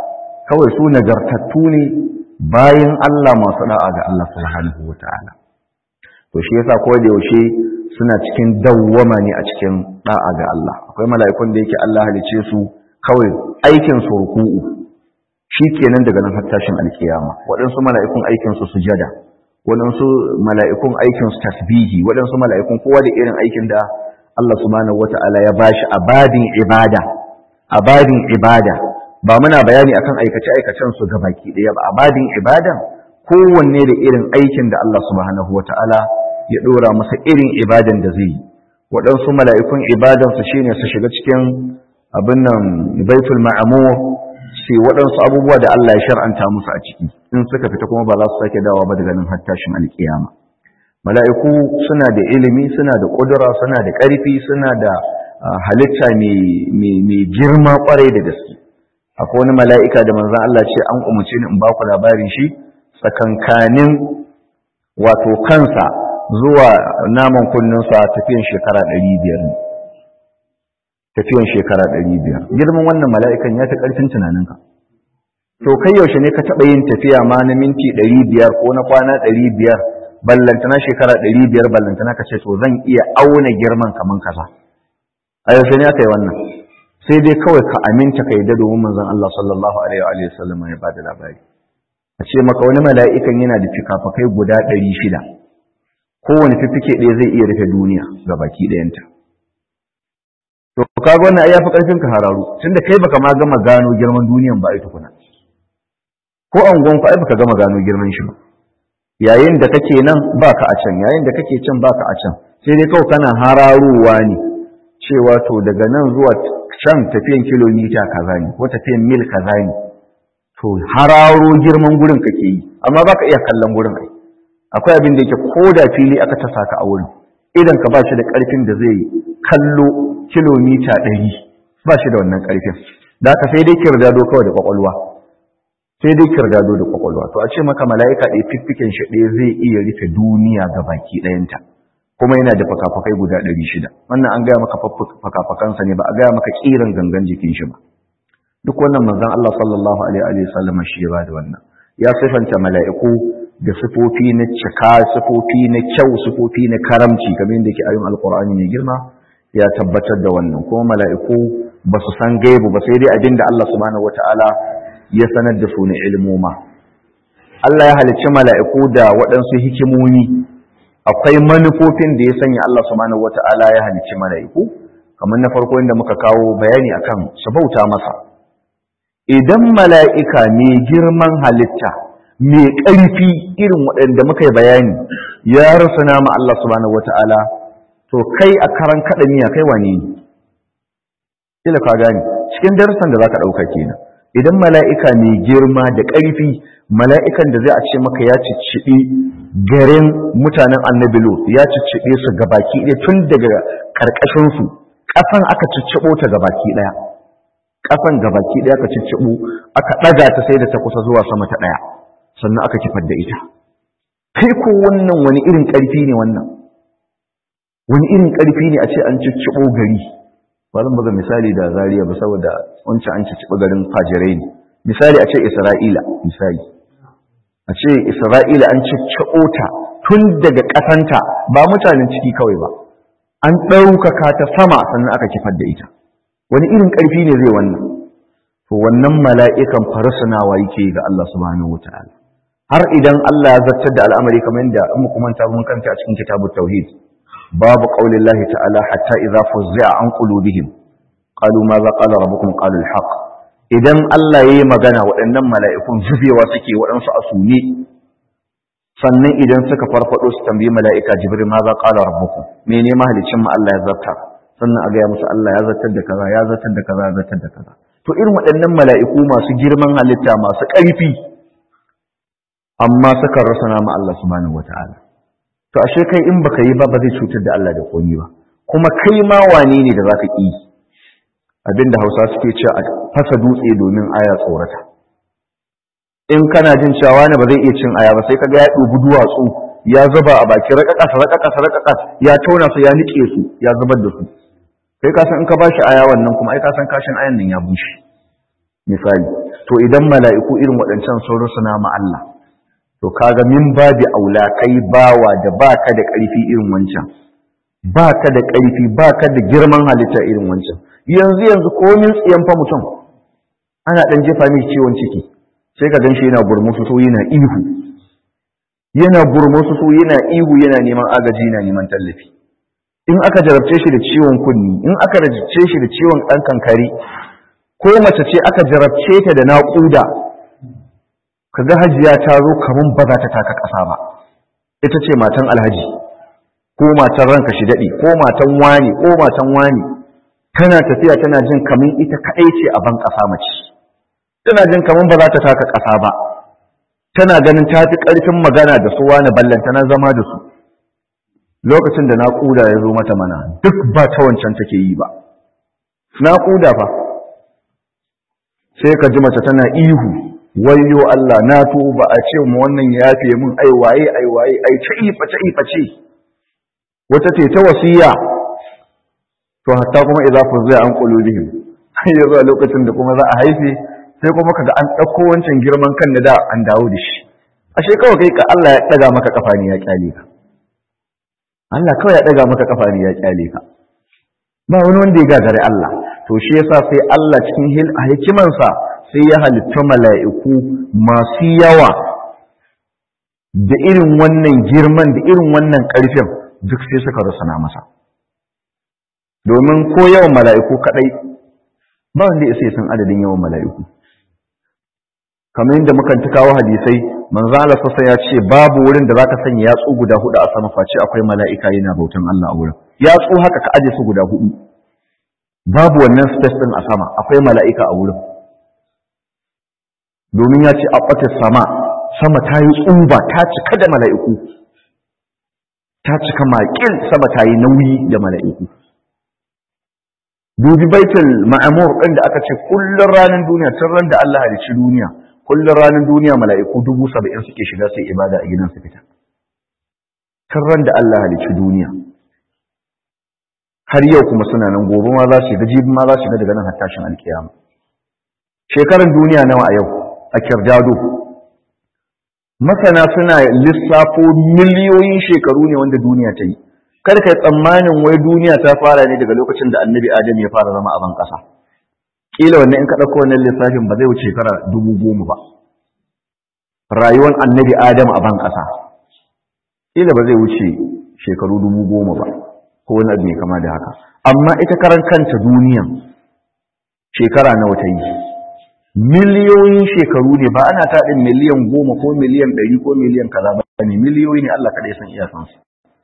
kawai su nagartattu ne bayan Allah masu da'a ga Allah subhanahu wata'ala to shi yasa ko da yaushe suna cikin dawwama ne a cikin da'a ga Allah akwai mala'ikun da yake Allah halice su kawai aikin su ruku'u shikenan daga nan har tashin alkiyama waɗansu mala'ikun aikin su sujada waɗansu mala'ikun aikin su tasbihi waɗansu mala'ikun kowa da irin aikin da Allah subhanahu wata'ala ya bashi a babin ibada a babin ibada ba muna bayani akan aikace-aikacen su ga baki ɗaya ba a babin ibadan kowanne da irin aikin da Allah subhanahu wata'ala ya ɗora masa irin ibadan da zai yi waɗansu mala'ikun ibadansu shine su shiga cikin abin nan baitul ma'amur sai waɗansu abubuwa da Allah ya shar'anta musu a ciki in suka fita kuma ba za su sake dawa ba daga nan har tashin alkiyama mala'iku suna da ilimi suna da ƙudura suna da ƙarfi suna da halitta mai girma ƙwarai da gaske akwai wani mala'ika da manzan Allah ce an umarci ni in ba ku labarin shi tsakankanin wato kansa zuwa naman kunninsa tafiyan shekara ɗari biyar ne tafiyan shekara ɗari biyar girman wannan mala'ikan ya ta ƙarfin tunaninka to kai yaushe ne ka taɓa yin tafiya ma na minti ɗari biyar ko na kwana ɗari biyar ballantana shekara ɗari biyar ballantana ka ce to zan iya auna girman kaman kaza a yaushe ne aka yi wannan sai dai kawai ka aminta ka yadda domin manzon Allah sallallahu alaihi wa sallam ya bada labari a ce maka wani mala'ikan yana da fikafakai guda ɗari shida kowane fiffike ɗaya zai iya rufe duniya ga baki ɗayanta to kaga wannan ai yafi karfin ka hararu tunda kai baka ma gama gano girman duniyan ba ai tukuna ko angon ku ai baka gama gano girman shi ba yayin da kake nan baka a can yayin da kake can baka a can sai dai kawai kana hararowa ne cewa to daga nan zuwa can tafiyan kilomita kaza ne ko tafiyan mil kaza ne to hararo girman gurin kake yi amma baka iya kallon gurin ai akwai abin da yake ko da fili aka tasa ka a wurin idan ka ba shi da karfin da zai kallo kilomita ɗari ba shi da wannan karfin da aka sai dai kirdado kawai da kwakwalwa sai dai kirdado da kwakwalwa to a ce maka mala'ika ɗaya fiffiken shi ɗaya zai iya rufe duniya ga baki ɗayanta kuma yana da fakafakai guda ɗari shida wannan an gaya maka fakafakansa ne ba a gaya maka ƙiran gangan jikin shi ba duk wannan manzon Allah sallallahu alaihi wa sallam shi ya bada wannan ya sifanta mala'iku da sifofi na cika sifofi na kyau sifofi na karamci kamar yadda ke ayoyin alqur'ani mai girma ya tabbatar da wannan kuma mala'iku ba su san gaibu ba sai dai abinda Allah subhanahu wataala ya sanar da su na ilmoma Allah ya halicci mala'iku da waɗansu hikimomi akwai manufofin da ya sanya Allah subhanahu wata'ala ya halicci mala'iku kamar na farko inda muka kawo bayani akan su bauta masa idan mala'ika mai girman halitta mai ƙarfi irin waɗanda muka yi bayani ya rasa nama Allah subhanahu wata'ala to kai a karan kaɗa miya kai wane ne ila ka gane cikin darussan da zaka ɗauka kenan idan mala'ika mai girma da ƙarfi mala'ikan da zai a ce maka ya cicciɓi garin mutanen annabi lot ya cicciɓe su gabaki ɗaya tun daga ƙarƙashinsu ƙasan aka cicciɓo ta gabaki ɗaya ƙasan gabaki ɗaya aka cicciɓo aka ɗaga ta sai da ta kusa zuwa sama ta ɗaya sannan aka kifar da ita kai ko wannan wani irin ƙarfi ne wannan wani irin ƙarfi ne a ce an cicciɓo gari ba zan buga misali da zariya ba saboda wancan an cicciɓo garin fajirai ne misali a ce isra'ila misali a ce isra'ila an cicciɓo ta tun daga ƙasanta ba mutanen ciki kawai ba an ɗaukaka ta sama sannan aka kifar da ita wani irin ƙarfi ne zai wannan to wannan mala'ikan farsunawa yake ga Allah subhanahu wataala har idan Allah ya zartar da al'amari kamar yadda in mu kuma mun kanta a cikin kitabut tauhid babu qaulillahi ta'ala hatta idza fuzza an qulubihim qalu ma za qala rabbukum qalu al-haq idan Allah ya yi magana waɗannan mala'ikun zubewa suke waɗansu a sune sannan idan suka farfaɗo su tambayi mala'ika jibril ma za ƙala rabbuku mene mahalicin mu Allah ya zarta sannan a gaya musu Allah ya zartar da kaza ya zartar da kaza ya zartar da kaza to irin waɗannan mala'iku masu girman halitta masu ƙarfi amma suka rasa nama Allah subhanahu wata'ala to ashe kai in baka yi ba ba zai cutar da Allah da komi ba kuma kai ma wane ne da zaka ƙi abinda Hausa suke cewa a fasa dutse domin aya tsorata in kana jin cewa ne ba zai iya cin aya ba sai kaga ya dubi duwatsu ya zuba a baki rakakas rakakas rakakas ya tauna su ya nike su ya zubar da su kai ka san in ka bashi aya wannan kuma ai ka san kashin ayan nan ya bushe misali to idan mala'iku irin waɗancan sun rusuna ma Allah to kaga min babi aula kai bawa da baka da ƙarfi irin wancan baka da ƙarfi baka da girman halitta irin wancan yanzu yanzu komin tsiyan fa mutum ana ɗan jefa mai ciwon ciki sai ka ganshi yana gurmusu so yana ihu yana gurmusu so yana ihu yana neman agaji yana neman tallafi in aka jarabce shi da ciwon kunni in aka jarabce shi da ciwon ɗan kankari ko mace ce aka jarabce ta da naƙuda kaga hajiya ta zo kaman ba za ta taka ƙasa ba ita ce matan alhaji ko matan ranka shi daɗi ko matan wani ko matan wani tana tafiya tana jin kaman ita kaɗai ce a ban ƙasa mace tana jin kaman ba za ta taka ƙasa ba tana ganin ta fi ƙarfin magana da su wani ballanta na zama da su lokacin da naƙuda ya zo mata mana duk ba ta wancan take yi ba naƙuda fa sai ka ji mace tana ihu wayyo Allah na tuba a ce mu wannan ya yafe mun ai waye ai waye ai ta ifa ta ifa ce wata ce ta wasiya to hatta kuma idza fuzza an qulubihim sai ya zo lokacin da kuma za a haife sai kuma kaga an dauko wancan girman kan da da an dawo da shi ashe kawai kai ka Allah ya daga maka kafa ne ya kyale ka Allah kawai ya daga maka kafa ne ya kyale ka ba wani wanda ya gagare Allah to shi yasa sai Allah cikin hikimansa sai ya halitta mala'iku masu yawa da irin wannan girman da irin wannan ƙarfin duk sai suka rusana masa domin ko yawan mala'iku kaɗai ba wanda ya san adadin yawan mala'iku kamar yadda mukan ta kawo hadisai manzo Allah sassa ya ce babu wurin da zaka sanya yatsu guda hudu a sama face akwai mala'ika yana bautan Allah a wurin yatsu haka ka aje su guda hudu babu wannan space din a sama akwai mala'ika a wurin domin ya ce a ɓata sama sama ta yi tsuba ta cika da mala'iku ta cika maƙil sama ta yi nauyi da mala'iku dubi baitul ma'amur ɗin da aka ce kullum ranar duniya tun ran da Allah halicci duniya kullum ranar duniya mala'iku dubu saba'in suke shiga sai ibada a gidan su fita tun ran da Allah halicci duniya har yau kuma suna nan gobe ma za su shiga jibi ma za su shiga daga nan har tashin alkiyama shekaran duniya nawa a yau a kirdado masana suna lissafo miliyoyin shekaru ne wanda duniya ta yi kar kai tsammanin wai duniya ta fara ne daga lokacin da annabi adam ya fara zama a ban ƙasa kila wannan in ka ɗauko wannan lissafin ba zai wuce shekara dubu goma ba rayuwar annabi adam a ban ƙasa kila ba zai wuce shekaru dubu goma ba ko wani abu mai kama da haka amma ita karan kanta duniyan shekara nawa ta yi miliyoyin shekaru ne ba ana taɗin miliyan goma ko miliyan ɗari ko miliyan kaza ba ne miliyoyi ne Allah kaɗai san iyakansu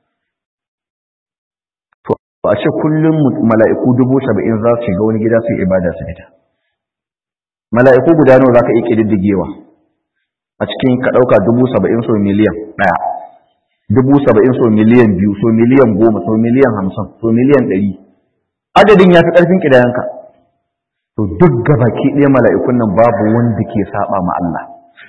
to a ce kullum mala'iku dubu saba'in za su shiga wani gida su ibada su fita mala'iku guda nawa za ka iya ƙididdigewa a cikin ka ɗauka dubu saba'in so miliyan ɗaya dubu saba'in so miliyan biyu so miliyan goma so miliyan hamsin so miliyan ɗari adadin ya fi ƙarfin ƙidayenka to duk gabaki ɗaya mala'ikun nan babu wanda ke saba ma Allah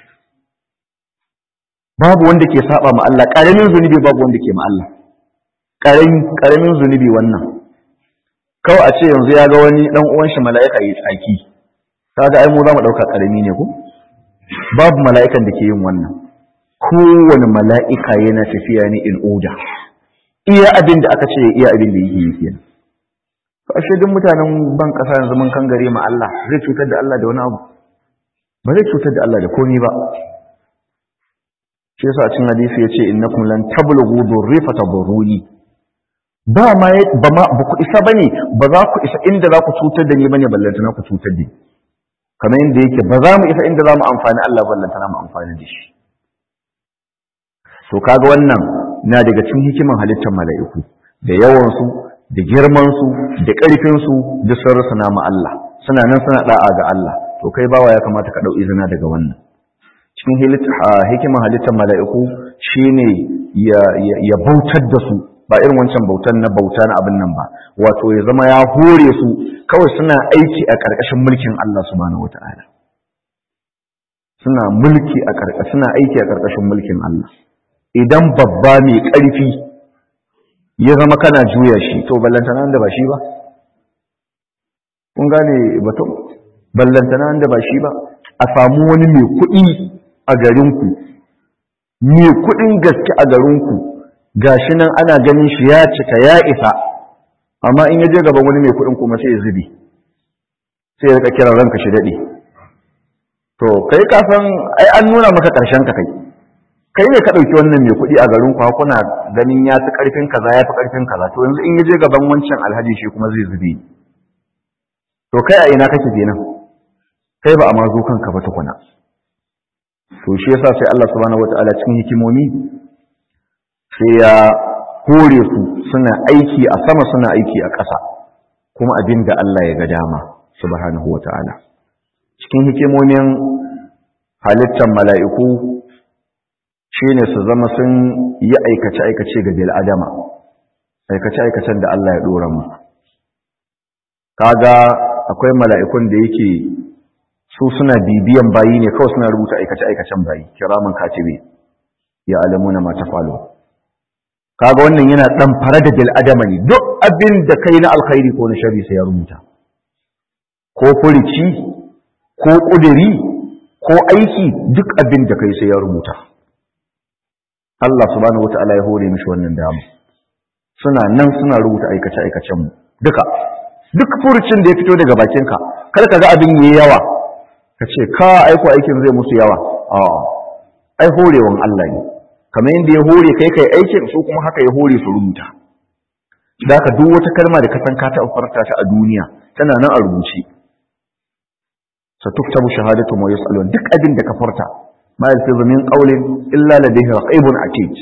babu wanda ke saba ma Allah ƙaramin zunubi babu wanda ke ma Allah ƙaramin zunubi wannan kawai a ce yanzu ya ga wani ɗan uwan shi mala'ika yi tsaki kaga ai mu za mu ɗauka ƙarami ne ko babu mala'ikan da ke yin wannan kowane mala'ika yana tafiya ne in oda iya abin da aka ce iya abin da yake yi kenan ashe duk mutanen ban kasa yanzu mun kan gare ma Allah zai cutar da Allah da wani abu ba zai cutar da Allah da komai ba shi yasa cin hadisi yace innakum lan tablughu durri fatadurruni ba ma ba ma ba ku isa bane ba za ku isa inda za ku cutar da ni bane ballanta na ku cutar da ni kamar yadda yake ba za mu isa inda za mu amfani Allah ballanta na mu amfani da shi to kaga wannan na daga cikin hikiman halittar mala'iku da yawansu da girmansu da ƙarfinsu da sun rusuna ma Allah suna nan suna da'a ga Allah to kai bawa ya kamata ka ɗau izina daga wannan cikin hikiman halittar mala'iku shine ya bautar da su ba irin wancan bautar na bauta na abin nan ba wato ya zama ya hore su kawai suna aiki a ƙarƙashin mulkin Allah subhanahu wata'ala suna mulki a ƙarƙashin suna aiki a ƙarƙashin mulkin Allah idan babba mai ƙarfi ya zama kana juya shi to ballantana da ba shi ba kun gane batun ballantana da ba shi ba a samu wani mai kuɗi a garinku mai kuɗin gaske a garinku gashi nan ana ganin shi ya cika ya isa amma in ya je gaban wani mai kuɗin kuma sai ya zubi sai ya rika kiran ranka shi daɗe to kai ka san ai an nuna maka ƙarshen ka kai kai ne ka ɗauki wannan mai kuɗi a garin ku kuna ganin ya fi ƙarfin kaza ya fi ƙarfin kaza to yanzu in ya je gaban wancan alhaji shi kuma zai zube to kai a ina kake kenan kai ba a ma zo kanka ba tukuna to shi yasa sai Allah subhanahu wataala cikin hikimomi sai ya hore su suna aiki a sama suna aiki a ƙasa kuma abin da Allah ya ga dama subhanahu wataala cikin hikimomin halittar mala'iku shine su zama sun yi aikace-aikace ga bil'adama aikace-aikacen da Allah ya ɗora mu kaga akwai mala'ikun da yake su suna bibiyan bayi ne kawai suna rubuta aikace-aikacen bayi kiramin katibe ya alamu na mata falo kaga wannan yana ɗan fara da bil'adama ne duk abin da kai na alkhairi ko na shari sai ya rubuta ko furici ko ƙudiri ko aiki duk abin da kai sai ya rubuta Allah subhanahu wata'ala ya hore mishi wannan dama suna nan suna rubuta aikace aikacen mu duka duk furucin da ya fito daga bakinka kar ka ga abin yayi yawa ka ce ka aiko aikin zai musu yawa a ai horewan Allah ne kamar yadda ya hore kai kai aikin su kuma haka ya hore su rubuta da ka duk wata kalma da ka san ka taɓa farta ta a duniya tana nan a rubuce satuktabu shahadatu wa yus'alun duk abin da ka farta ma yalfizu min qawlin illa ladayhi raqibun atid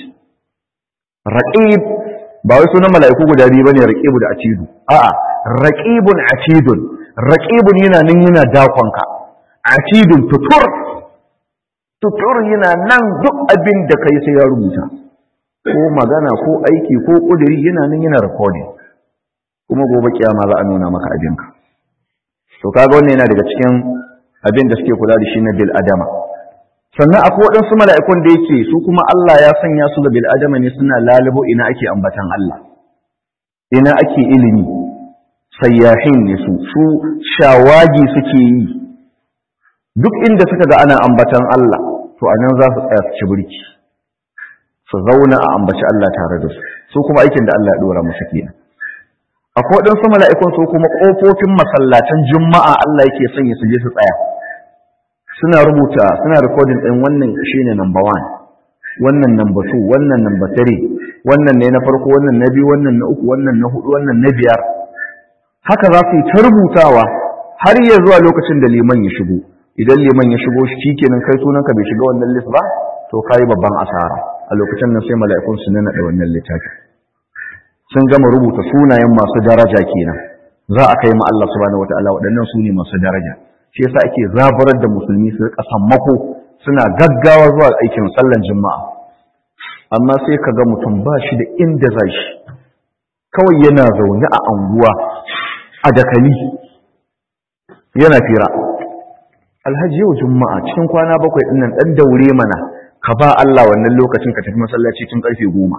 raqib ba wai sunan mala'iku guda biyu bane raqibu da atidu a'a raqibun atidun raqibun yana nan yana dakonka atidun tutur tutur yana nan duk abin da kai sai ya rubuta ko magana ko aiki ko kudiri yana nan yana recording kuma gobe kiyama za a nuna maka abinka to kaga wannan yana daga cikin abin da suke kula da shi na bil adama sannan akwai waɗansu mala'ikun da yake su kuma Allah ya sanya su ga bil adama ne suna lalubo ina ake ambatan Allah ina ake ilimi sayyahin ne su su shawagi suke yi duk inda suka ga ana ambatan Allah to anan za su tsaya su ci burki su zauna a ambaci Allah tare da su su kuma aikin da Allah ya dora musu kenan akwai waɗansu mala'ikun su kuma ƙofofin masallatan juma'a Allah yake sanya su je su tsaya suna rubuta suna rikodin ɗin wannan shine number one wannan number two wannan number three wannan ne na farko wannan na biyu wannan na uku wannan na hudu wannan na biyar haka za su yi ta rubutawa har ya zuwa lokacin da liman ya shigo idan liman ya shigo shi kenan kai sunanka bai shiga wannan list ba to kai babban asara a lokacin nan sai mala'ikun su nana da wannan littafi sun gama rubuta sunayen masu daraja kenan za a kai ma Allah subhanahu wataala waɗannan su ne masu daraja shi yasa ake zaburar da musulmi su rika sammako suna gaggawa zuwa aikin sallan juma'a amma sai ka ga mutum ba shi da inda za shi kawai yana zaune a anguwa a dakali yana fira alhaji yau juma'a cikin kwana bakwai ɗin nan ɗan daure mana ka ba Allah wannan lokacin ka tafi masallaci tun ƙarfe goma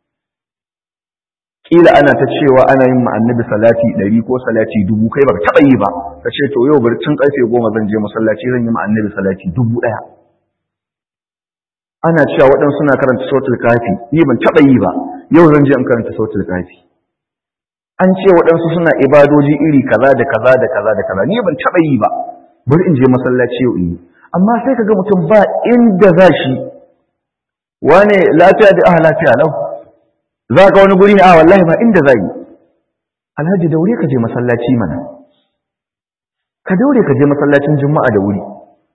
kila ana ta cewa ana yin ma annabi salati ɗari ko salati dubu kai baka taɓa yi ba ka ce to yau bari tun ƙarfe goma zan je masallaci zan yi ma annabi salati dubu ɗaya ana cewa waɗansu suna karanta sautul kafi ni ban taɓa yi ba yau zan je in karanta sautul kafi an ce waɗansu suna ibadoji iri kaza da kaza da kaza da kaza ni ban taɓa yi ba bari in je masallaci yau in yi amma sai ka ga mutum ba inda za shi wane lafiya da ah lafiya lau za ka wani guri a wallahi ba inda za yi alhaji daure ka je masallaci mana ka daure ka je masallacin juma'a da wuri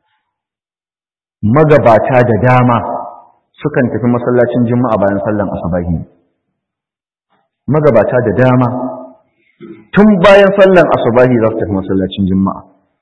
magabata da dama sukan tafi masallacin juma'a bayan sallan asubahi magabata da dama tun bayan sallan asubahi za su tafi masallacin juma'a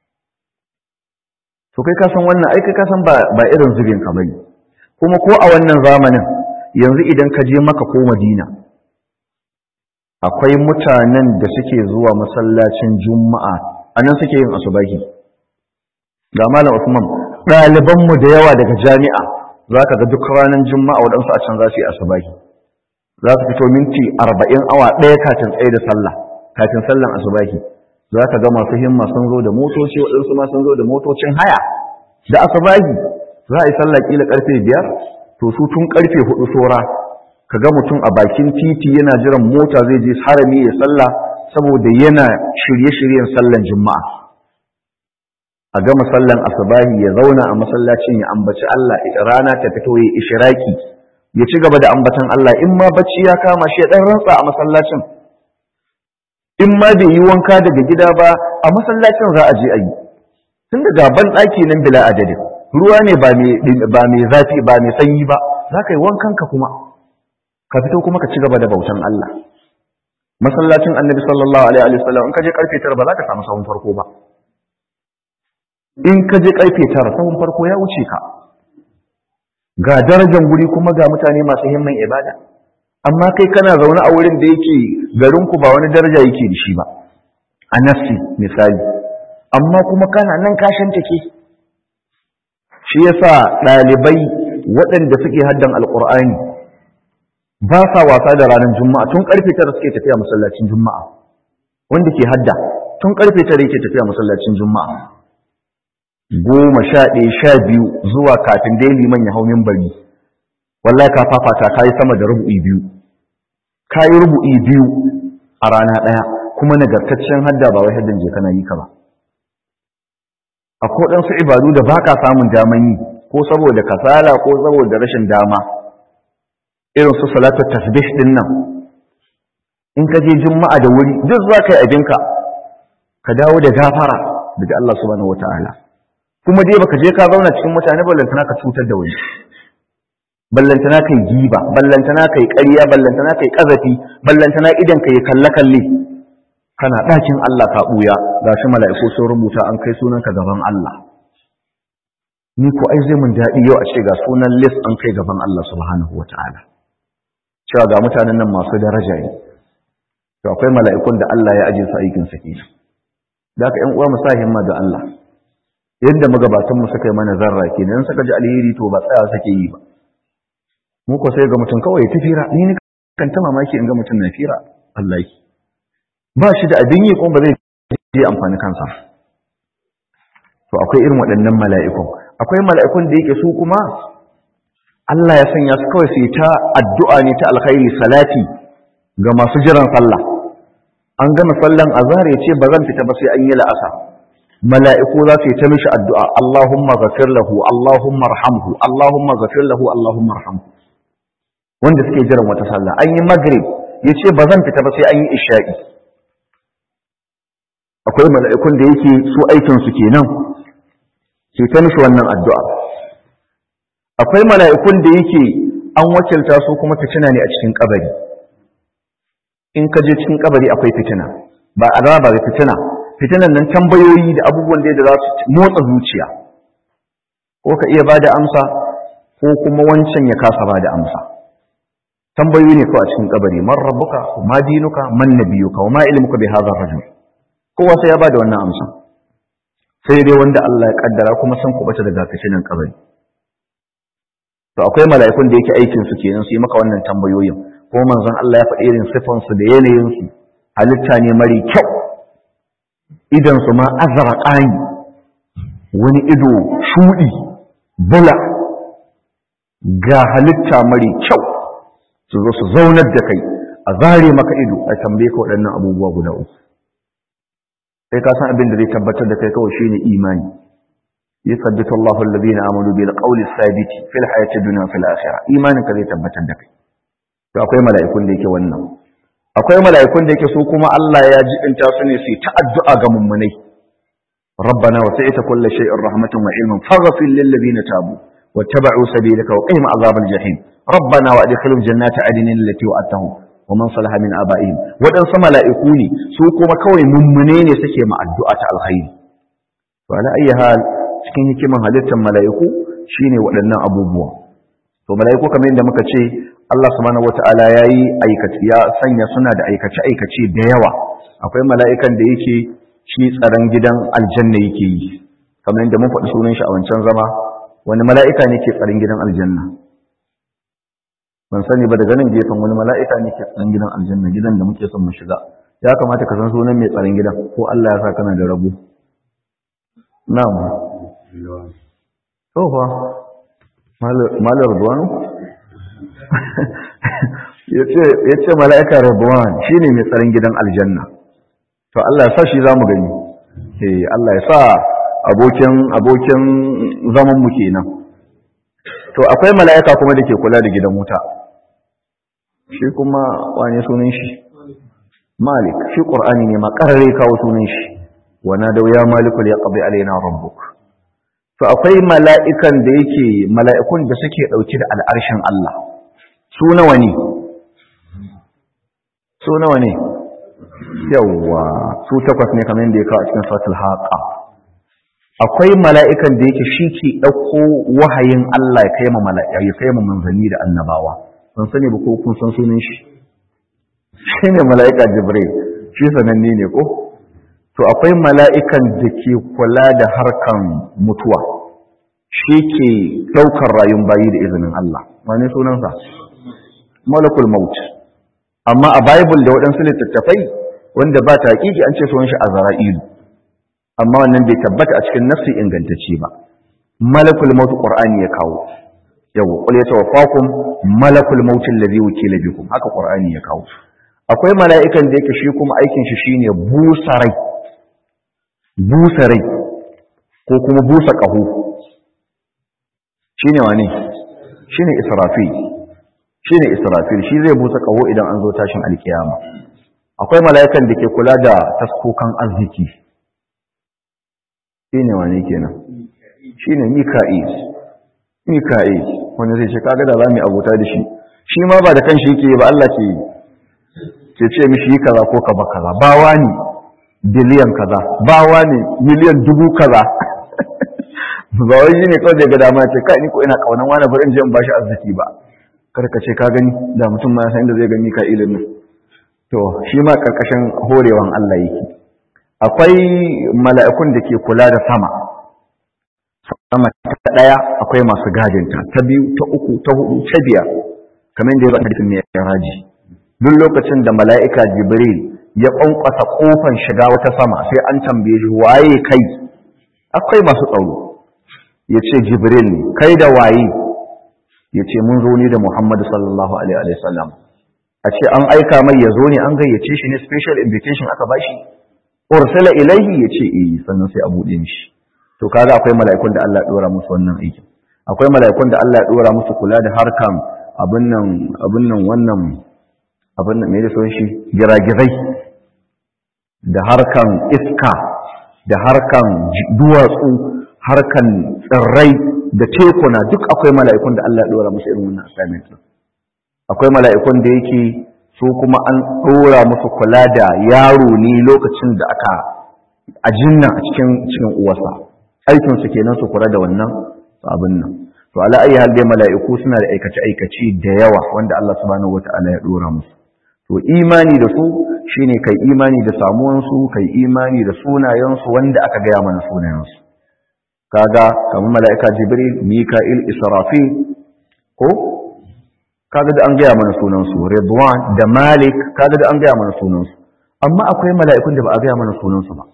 to kai ka san wannan ai kai ka san ba ba irin zubin ka bane kuma ko a wannan zamanin yanzu idan ka je maka ko madina akwai mutanen da suke zuwa masallacin juma'a anan suke yin asubahi ga malam Usman ɗalibanmu da yawa daga jami'a za ka ga duk ranar juma'a waɗansu a can za su yi asubahi za su fito minti arba'in awa ɗaya kafin tsaye da sallah kafin sallan asubahi za ka ga masu himma sun zo da motoci waɗansu ma sun zo da motocin haya da asabahi za a yi sallah kila karfe biyar to su tun karfe hudu sora ka ga mutum a bakin titi yana jiran mota zai je harami ya sallah saboda yana shirye-shiryen sallan juma'a a gama sallan asabahi ya zauna a masallacin ya ambaci Allah rana ta fito ya ishiraki ya ci gaba da ambatan Allah in ma bacci ya kama shi ya dan rantsa a masallacin in ma bai yi wanka daga gida ba a masallacin za a je a yi tun da gaban ɗaki nan bila adadin ruwa ne ba mai zafi ba mai sanyi ba za ka yi wankan ka kuma ka fito kuma ka ci gaba da bautan Allah masallacin annabi sallallahu alaihi wa sallam in ka je karfe tara ba za ka samu sahun farko ba in ka je karfe tara sahun farko ya wuce ka ga darajar guri kuma ga mutane masu himman ibada amma kai kana zaune a wurin da yake garin ku ba wani daraja yake da shi ba a nafsi misali amma kuma kana nan kashin take shi yasa ɗalibai waɗanda suke haddan alƙur'ani ba sa wasa da ranar juma'a tun karfe tara suke tafiya masallacin juma'a wanda ke hadda tun karfe tara yake tafiya masallacin juma'a goma sha ɗaya sha biyu zuwa kafin dai liman ya hau mimbari wallahi ka fafata ka yi sama da rubu'i biyu ka yi rubu'i biyu a rana ɗaya kuma nagartaccen hadda ba wai haddan je kana yi ka ba akwai ɗansu ibadu da ba ka samun daman yi ko saboda kasala ko saboda rashin dama irin su salatu tasbih din nan in ka je juma'a da wuri duk za ka yi abinka ka dawo da gafara daga Allah subhanahu wataala kuma dai baka je ka zauna cikin mutane ballantana ka cutar da wani ballantana kai giba ballantana kai ƙarya ballantana kai ƙazafi ballantana idan kai kalle kalle kana ɗakin Allah ka ɓuya gashi mala'iku sun rubuta an kai sunanka gaban Allah ni ko ai zai mun daɗi yau a ce ga sunan list an kai gaban Allah subhanahu wataala cewa ga mutanen nan masu daraja ne to akwai mala'ikun da Allah ya aje su aikin sa kenan da haka ƴan uwa mu sa himma da Allah yadda magabatan mu suka yi mana zarra kenan in suka ji alheri to ba tsaya suke yi ba mu ko sai ga mutum kawai ta fira ni ne kan ta mamaki in ga mutum na fira Allah ba shi da abin yi kuma ba zai je amfani kansa to akwai irin waɗannan mala'ikun akwai mala'ikun da yake su kuma Allah ya sanya su kawai su yi ta addu'a ne ta alkhairi salati ga masu jiran sallah an gama sallan azhar ya ce ba zan fita ba sai an yi la'asa mala'iku za su yi ta mishi addu'a Allahumma ghafir lahu Allahumma arhamhu Allahumma ghafir lahu Allahumma arhamhu wanda suke jiran wata sallah an yi maghrib ya ce ba zan fita ba sai an yi isha'i akwai mala'ikun da yake su aikin su kenan ke ta mishi wannan addu'a akwai mala'ikun da yake an wakilta su kuma fitina ne a cikin kabari in ka je cikin kabari akwai fitina ba azaba ba fitina fitinan nan tambayoyi da abubuwan da za su motsa zuciya ko ka iya bada amsa ko kuma wancan ya kasa bada amsa tambayoyi ne kawai a cikin kabari man rabbuka ma dinuka man nabiyuka wa ma ilmuka bi hadha rajul kowa sai ya bada wannan amsa sai dai wanda Allah ya kaddara kuma san kubata daga fitinan kabari to akwai mala'ikun da yake aikin su kenan su yi maka wannan tambayoyin ko manzon Allah ya faɗi irin sifan su da yanayin su halitta ne mari kyau idan su ma azraqani wani ido shudi bula ga halitta mari kyau su zo su zaunar da kai a zare maka ido a tambaye ka waɗannan abubuwa guda uku sai ka san abin da zai tabbatar da kai kawai shine imani يثبت الله الذين آمنوا بالقول الثابت في الحياة الدنيا وفي الآخرة إيمانك zai tabbatar da kai to akwai mala'ikun da yake wannan akwai mala'ikun da yake su kuma Allah ya jibinta su ne su ta addu'a ga mummunai ربنا وسعت كل شيء رحمة وعلما فاغفر للذين تابوا واتبعوا سبيلك وقهم عذاب الجحيم ربنا وادخلهم جنات عدن التي وعدتهم ومن صلح من آبائهم ودن ملائكو ne su kuma kawai mummune ne suke ma addu'a ta alkhairi to ala ayyi hal cikin hikiman halittar mala'iku shine waɗannan abubuwa to mala'iku kamar yadda muka ce Allah subhanahu wata'ala yayi aikace ya sanya suna da aikace aikace da yawa akwai mala'ikan da yake shi tsaron gidan aljanna yake yi kamar yadda mun faɗi sunan shi a wancan zama wani mala'ika ne ke tsaron gidan aljanna ban sani ba daga nan gefen wani mala'ika ne ke tsaron gidan aljanna gidan da muke son mu shiga ya kamata ka san sunan mai tsaron gidan ko Allah ya sa kana da rabo na'am to fa malar ruwanu ya ce mala'ika rabuwan shi ne mai tsarin gidan aljanna to Allah ya sa shi za mu gani eh Allah ya sa abokin abokin zaman mu kenan to akwai mala'ika kuma da ke kula da gidan wuta shi kuma wane sunan shi malik shi qur'ani ne ma karare kawo sunan shi wa nadaw ya malikul yaqdi alaina rabbuk to akwai mala'ikan da yake mala'ikun da suke dauke da al'arshin Allah su nawa ne su nawa ne yawwa su takwas ne kamar yadda ya kawo a cikin suratul haqa akwai mala'ikan da yake shi ke ɗauko wahayin Allah ya kai ma mala'ika ya kai ma manzanni da annabawa ban sani ba ko kun san sunan shi shi ne mala'ika jibril shi sananne ne ko to akwai mala'ikan da ke kula da harkan mutuwa shi ke ɗaukar rayun bayi da izinin Allah wane sunansa malakul maut amma a bible da waɗansu littattafai wanda ba ta haƙiƙi an ce sunan shi azra'ilu amma wannan bai tabbata a cikin nafsi ingantacce ba malakul maut qur'ani ya kawo yawa qul yatawaffakum malakul maut allazi wukila bikum haka qur'ani ya kawo akwai mala'ikan da yake shi kuma aikin shi shine busarai busarai ko kuma busa qahu shine wane shine israfil shine israfil shi zai busa qahu idan an zo tashin alkiyama akwai mala'ikan da ke kula da taskokan arziki shi ne wane kenan shi ne mika'il mika'il wanda zai ce kaga da za mu abota da shi shi ma ba da kanshi yake ba Allah ke ke ce mishi yi kaza ko ka ba kaza ba wani biliyan kaza ba wani miliyan dubu kaza ba wai shi ne kawai da ga dama ce kai ni ko ina kaunan wani bari in je in bashi arziki ba kar ka ce ka gani da mutum ma san inda zai ga mika'ilin nan to shi ma karkashin horewan Allah yake akwai mala'ikun da ke kula da sama sama ta ɗaya akwai masu gadinta ta biyu ta uku ta hudu ta biyar kamar da ya zaka hadisin mai raji duk lokacin da mala'ika jibril ya ƙwanƙwasa ƙofan shiga wata sama sai an tambaye shi waye kai akwai masu tsaro ya ce jibril ne kai da waye ya ce mun zo ne da muhammadu sallallahu alaihi wasallam a ce an aika mai ya zo ne an gayyace shi ne special invitation aka bashi ursala ilaihi yace eh sannan sai a bude mishi to kaga akwai mala'ikun da Allah ya dora musu wannan aikin akwai mala'ikun da Allah ya dora musu kula da harkan abin nan abin nan wannan abin nan me da son shi giragizai da harkan iska da harkan duwatsu harkan tsirrai da tekuna duk akwai mala'ikun da Allah ya dora musu irin wannan assignment akwai mala'ikun da yake su kuma an ɗora musu kula da yaro ne lokacin da aka a jinna a cikin cikin uwarsa aikinsu kenan su kula da wannan abin nan to ala ayi hal dai mala'iku suna da aikace aikace da yawa wanda Allah subhanahu wataala ya ɗora musu to imani da su shine kai imani da samuwan su kai imani da sunayen su wanda aka gaya mana sunayen su kaga kamar mala'ika jibril mika'il israfil ko kaga da an gaya mana sunansu Ridwan da Malik kaga da an gaya mana sunansu amma akwai mala'ikun da ba a gaya mana sunansu ba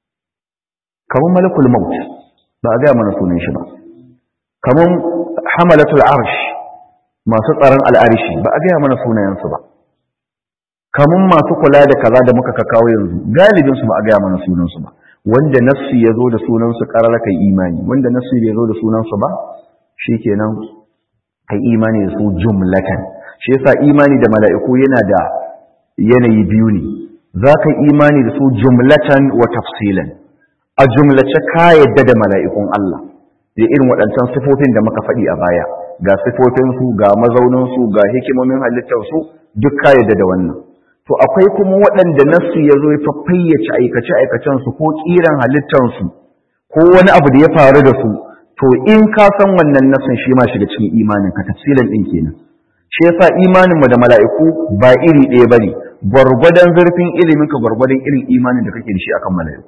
kamar malakul maut ba a gaya mana sunan shi ba kamar hamalatul arsh masu tsaron al'arshi ba a gaya mana sunayensu ba kamar masu kula da kaza da muka kakawo yanzu galibin su ba a gaya mana sunansu ba wanda nassi ya zo da sunansu karara kai imani wanda nassi bai zo da sunansu ba shikenan kai imani da su jumlatan shi yasa imani da mala'iku yana da yanayi biyu ne za ka imani da su jumlatan wa tafsilan a jumlace ka yadda da mala'ikun Allah da irin waɗancan sifofin da muka faɗi a baya ga sifofinsu ga mazauninsu ga hikimomin halittarsu duk ka yadda da wannan to akwai kuma waɗanda nasu ya zo ya fayyace aikace-aikacensu ko ƙiran halittarsu ko wani abu da ya faru da su to in ka san wannan nasin shi ma shiga cikin imanin ka tafsilan din kenan shi yasa imanin mu da mala'iku ba iri ɗaya bane gwargwadon zurfin ilimin ka gwargwadon irin imanin da kake da shi akan mala'iku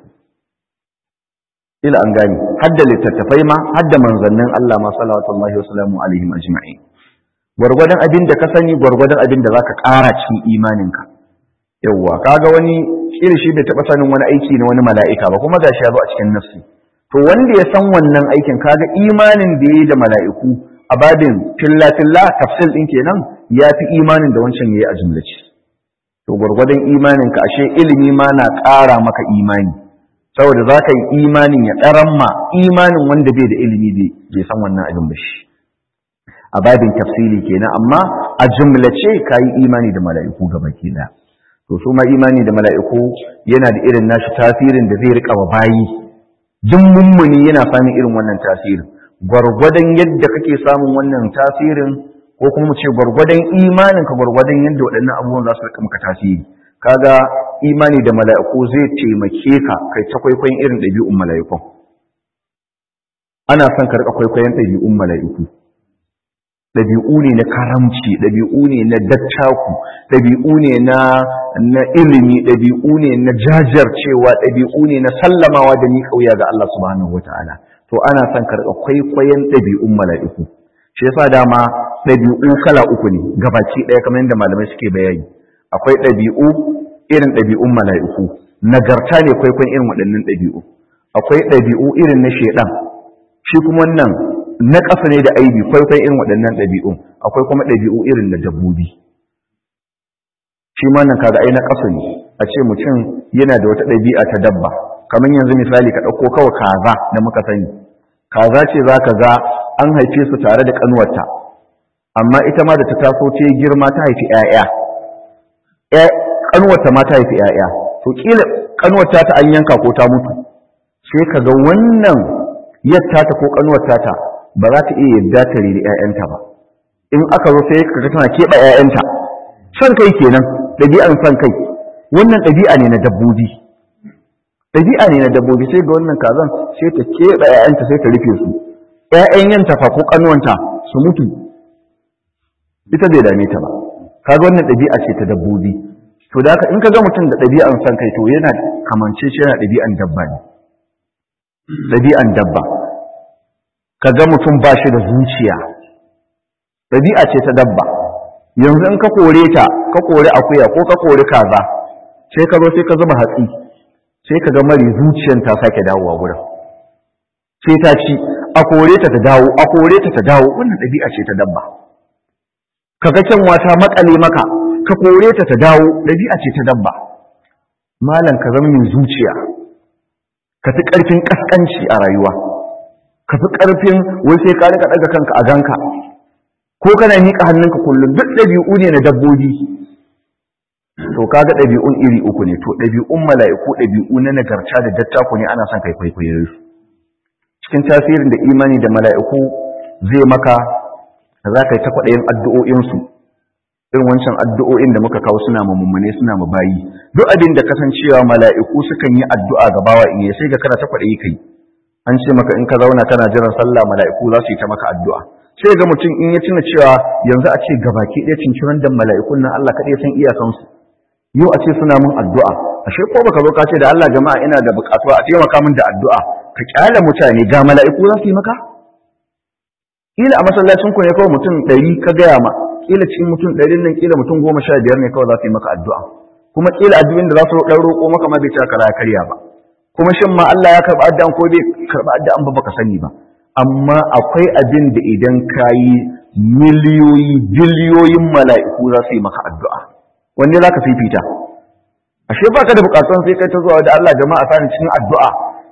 ila an gani hadda littattafai ma hadda manzannin Allah ma sallallahu wa sallamu alaihim ajma'in gwargwadon abin da ka sani gwargwadon abin da zaka ƙara cikin imanin ka yawwa kaga wani kirishi bai taɓa sanin wani aiki na wani mala'ika ba kuma gashi ya zo a cikin nafsi to wanda ya san wannan aikin kaga imanin da yayi da mala'iku a babin filla filla tafsil din kenan ya fi imanin da wancan yayi a jumlace to gwargwadon imanin ka ashe ilimi ma na ƙara maka imani saboda za ka yi imanin ya ɗaran ma imanin wanda bai da ilimi bai san wannan abin ba shi a babin tafsili kenan amma a jumlace ka yi imani da mala'iku gaba ke da to su ma imani da mala'iku yana da irin nashi tasirin da zai riƙa wa bayi duk mummuni yana samun irin wannan tasirin gwargwadon yadda kake samun wannan tasirin ko kuma mu ce gwargwadon imanin ka gwargwadon yadda waɗannan abubuwan za su riƙa maka tasiri kaga imani da mala'iku zai taimake ka kai ta kwaikwayon irin ɗabi'un mala'ikun ana son ka riƙa kwaikwayon ɗabi'un mala'iku ɗabi'u ne na karamci ɗabi'u ne na dattaku ɗabi'u ne na na ilimi ɗabi'u ne na jajircewa ɗabi'u ne na sallamawa da ni kauya ga Allah subhanahu wataala to ana son ka riƙa kwaikwayon ɗabi'un mala'iku shi yasa dama ɗabi'u kala uku ne gabaki ɗaya kamar yadda malamai suke bayani akwai ɗabi'u irin ɗabi'un mala'iku nagarta ne kwaikwayon irin waɗannan ɗabi'u akwai ɗabi'u irin na shaidan shi kuma wannan na ƙasa ne da aibi kwaikwayon irin waɗannan ɗabi'un akwai kuma ɗabi'u irin na dabbobi shi ma nan kaga ai na ƙasa ne a ce mutum yana da wata ɗabi'a ta dabba kamar yanzu misali ka ɗauko kawai kaza da muka sani kaza ce za ka ga an haife su tare da ƙanuwarta amma ita ma da ta taso ta yi girma ta haifi 'ya'ya ƙanuwarta ma ta haifi 'ya'ya to ƙila ƙanuwarta ta an yanka ko ta mutu sai ka ga wannan yadda ta ko ƙanuwarta ta ba za ta iya yadda ta riri 'ya'yanta ba in aka zo sai ka ga tana keɓe 'ya'yanta son kai kenan ɗabi'an son kai wannan ɗabi'a ne na dabbobi ɗabi'a ne na dabbobi sai ga wannan kazan sai ta keɓe 'ya'yanta sai ta rufe su 'ya'yan yanta fa ko ƙanuwanta su mutu ita bai dame ta ba kaga wannan ɗabi'a ce ta dabbobi to da haka in ka ga mutum da ɗabi'an son kai to yana kamance shi yana ɗabi'an dabba ne ɗabi'an dabba ka ga mutum ba shi da zuciya ɗabi'a ce ta dabba yanzu in ka kore ta ka kore akuya ko ka kore kaza sai ka zo sai ka zuba hatsi sai ka ga mari zuciyan ta sake dawowa wurin sai ta ci a kore ta ta dawo a kore ta ta dawo wannan ɗabi'a ce ta dabba ka ga kyanwa ta makale maka ka kore ta ta dawo ɗabi'a ce ta dabba malam ka zama mai zuciya ka fi ƙarfin ƙasƙanci a rayuwa ka fi ƙarfin wai sai ka rika ɗaga kanka a ganka ko kana miƙa hannunka kullum duk ɗabi'u ne na dabbobi to kaga ɗabi'un iri uku ne to ɗabi'un mala'iku ɗabi'u na nagarta da dattako ne ana son kai kwaikwayo su cikin tasirin da imani da mala'iku zai maka za ka yi ta kwaɗayin addu'o'insu irin wancan addu'o'in da muka kawo suna mummune suna bayi. duk abin da kasancewa mala'iku sukan yi addu'a ga bawa in sai ga kana ta kwaɗayi kai an ce maka in ka zauna kana jiran sallah mala'iku za su yi ta maka addu'a sai ga mutum in ya tuna cewa yanzu a ce gabaki ɗaya cinciran da mala'ikun nan Allah kaɗai san iyakansu yau a ce suna mun addu'a ashe ko baka zo ka ce da Allah jama'a ina da buƙatuwa a taimaka min da addu'a ka kyale mutane ga mala'iku za su yi maka kila a masallacin ku ne kawai mutum ɗari ka gaya ma kila cikin mutum ɗarin nan kila mutum goma sha biyar ne kawai za su yi maka addu'a kuma kila addu'in da za su ɗan roƙo maka ma bai ta kara karya ba kuma shin ma Allah ya karɓi addu'an ko bai karɓi addu'an ba baka sani ba amma akwai abin da idan ka yi miliyoyi biliyoyin mala'iku za su yi maka addu'a wanne za ka fifita ashe baka da buƙatun sai kai ta zuwa da Allah jama'a sani cikin addu'a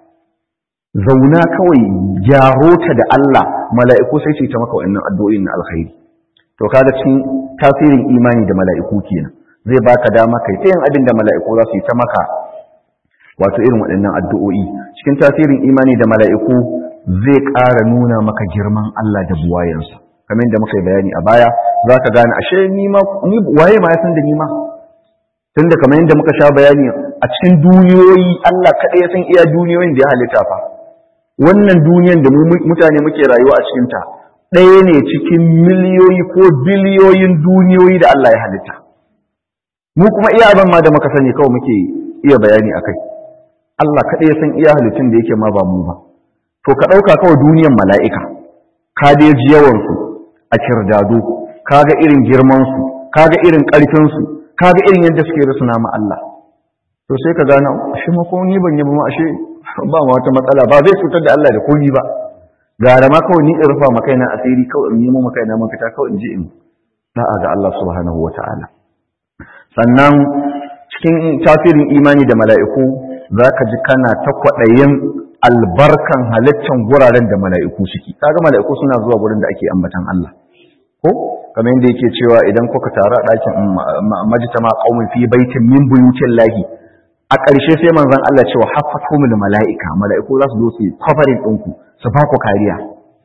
zauna kawai gyaro ta da Allah mala'iku sai ce ta maka wannan addu'o'in na alkhairi to kaga cikin tasirin imani da mala'iku kenan zai baka dama kai ta yin abin da mala'iku za su yi ta maka wato irin waɗannan addu'o'i cikin tasirin imani da mala'iku zai ƙara nuna maka girman Allah da buwayensa kamar da muka yi bayani a baya za ka gane ashe ni ma ni waye ma ya san da ni ma tunda kamar yadda muka sha bayani a cikin duniyoyi Allah kaɗai ya san iya duniyoyin da ya halitta fa wannan duniyan da mutane muke rayuwa a cikinta ɗaya ne cikin miliyoyi ko biliyoyin duniyoyi da Allah ya halitta mu kuma iya abin ma da muka sani kawai muke iya bayani a kai Allah kaɗai ya san iya halittun da yake ma ba mu ba to ka ɗauka kawai duniyan mala'ika ka dai ji yawansu a kirdado ka ga irin girmansu ka ga irin ƙarfinsu ka ga irin yadda suke rusuna ma Allah to sai ka gane ashe ma ko ni ban yi ba ma ashe ba ma wata matsala ba zai cutar da Allah da komi ba gara ma kawai ni in rufa ma kaina asiri kawai in nemo ma kaina mafita kawai in je in da'a ga Allah subhanahu wata'ala sannan cikin tasirin imani da mala'iku zaka ji kana ta kwaɗayin albarkan halittan guraren da mala'iku suke kaga mala'iku suna zuwa gurin da ake ambatan Allah ko kamar yadda yake cewa idan kuka taru a ɗakin majtama qaumin fi baitin min buyutin lahi a ƙarshe sai manzon Allah cewa hafatumul mala'ika mala'iku za su zo su covering ɗinku su ba ku kariya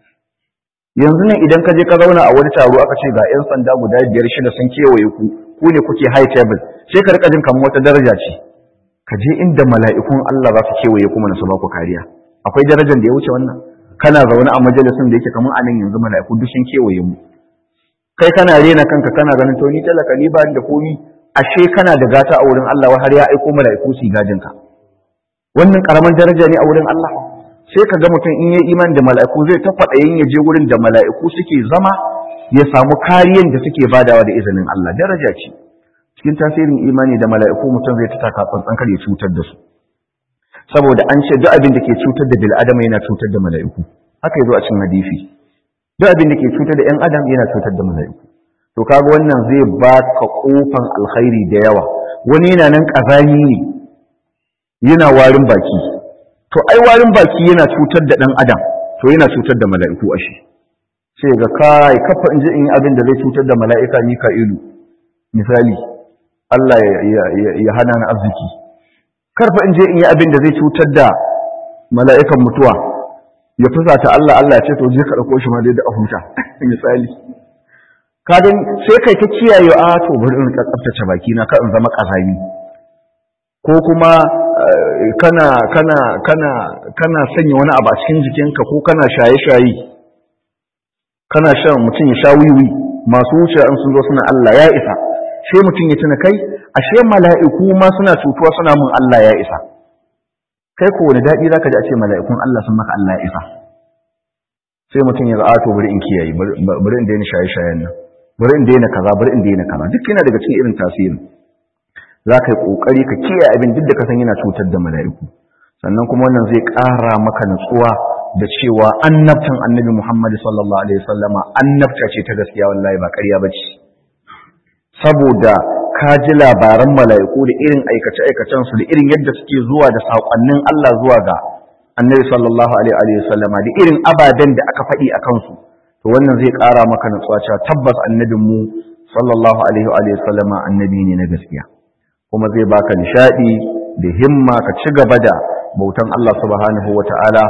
yanzu nan idan ka je ka zauna a wani taro aka ce ga 'yan sanda guda biyar shida sun kewaye ku ku ne kuke high table sai ka rika jin kamar wata daraja ce ka je inda mala'ikun Allah za su kewaye kuma na su ba ku kariya akwai darajar da ya wuce wannan kana zaune a majalisun da yake kamar anan yanzu mala'iku duk sun kewaye mu kai kana rena kanka kana ganin to ni talaka ni ba da komi ashe kana da gata a wurin Allah har ya aiko mala'iku su gadin ka wannan karaman daraja ne a wurin Allah sai ka ga mutum in yi iman da mala'iku zai ta faɗayin ya je wurin da mala'iku suke zama ya samu kariyan da suke badawa da izinin Allah daraja ce cikin tasirin imani da mala'iku mutum zai ta taka tsantsan kar ya cutar da su saboda an ce duk abin da ke cutar da bil adama yana cutar da mala'iku haka yazo a cikin hadisi duk abin da ke cutar da 'yan adam yana cutar da mala'iku to kaga wannan zai ba ka kofan alkhairi da yawa wani yana nan kazani ne yana warin baki to ai warin baki yana cutar da dan adam to yana cutar da mala'iku ashe sai ga kai kafa in je in yi abin da zai cutar da mala'ika Mika'ilu misali Allah ya hana ni arziki karfa in je in yi abin da zai cutar da mala'ikan mutuwa ya fusata Allah Allah ya ce to je ka dauko shi ma dai da ahuta misali kadan sai kai ta kiyaye a to bari in ka tsaftace baki na ka in zama kazami ko kuma kana kana kana kana sanya wani abu a cikin jikinka ko kana shaye-shaye kana shan mutum ya sha wiwi masu wuce an sun zo suna Allah ya isa sai mutum ya tuna kai ashe mala'iku ma suna cutuwa suna mun Allah ya isa kai ko wani daɗi zaka ji a ce mala'ikun Allah sun maka Allah ya isa sai mutum ya za'a to bari in kiyaye bari in daina shaye-shayen nan bari in daina kaza bari in daina kaza duk yana daga cikin irin tasirin za ka yi ƙoƙari ka kiyaye abin duk da ka san yana cutar da mala'iku sannan kuma wannan zai ƙara maka nutsuwa da cewa annabtan annabi Muhammad sallallahu alaihi wasallama annabta ce ta gaskiya wallahi ba ƙarya ba ce saboda ka ji labaran mala'iku da irin aikace-aikacen su da irin yadda suke zuwa da saƙonnin Allah zuwa ga annabi sallallahu alaihi wasallama da irin ababen da aka faɗi a kansu to wannan zai ƙara maka nutsuwa cewa tabbas annabin mu sallallahu alaihi wasallama annabi ne na gaskiya kuma zai baka nishadi da himma ka ci gaba da bautan Allah subhanahu wata'ala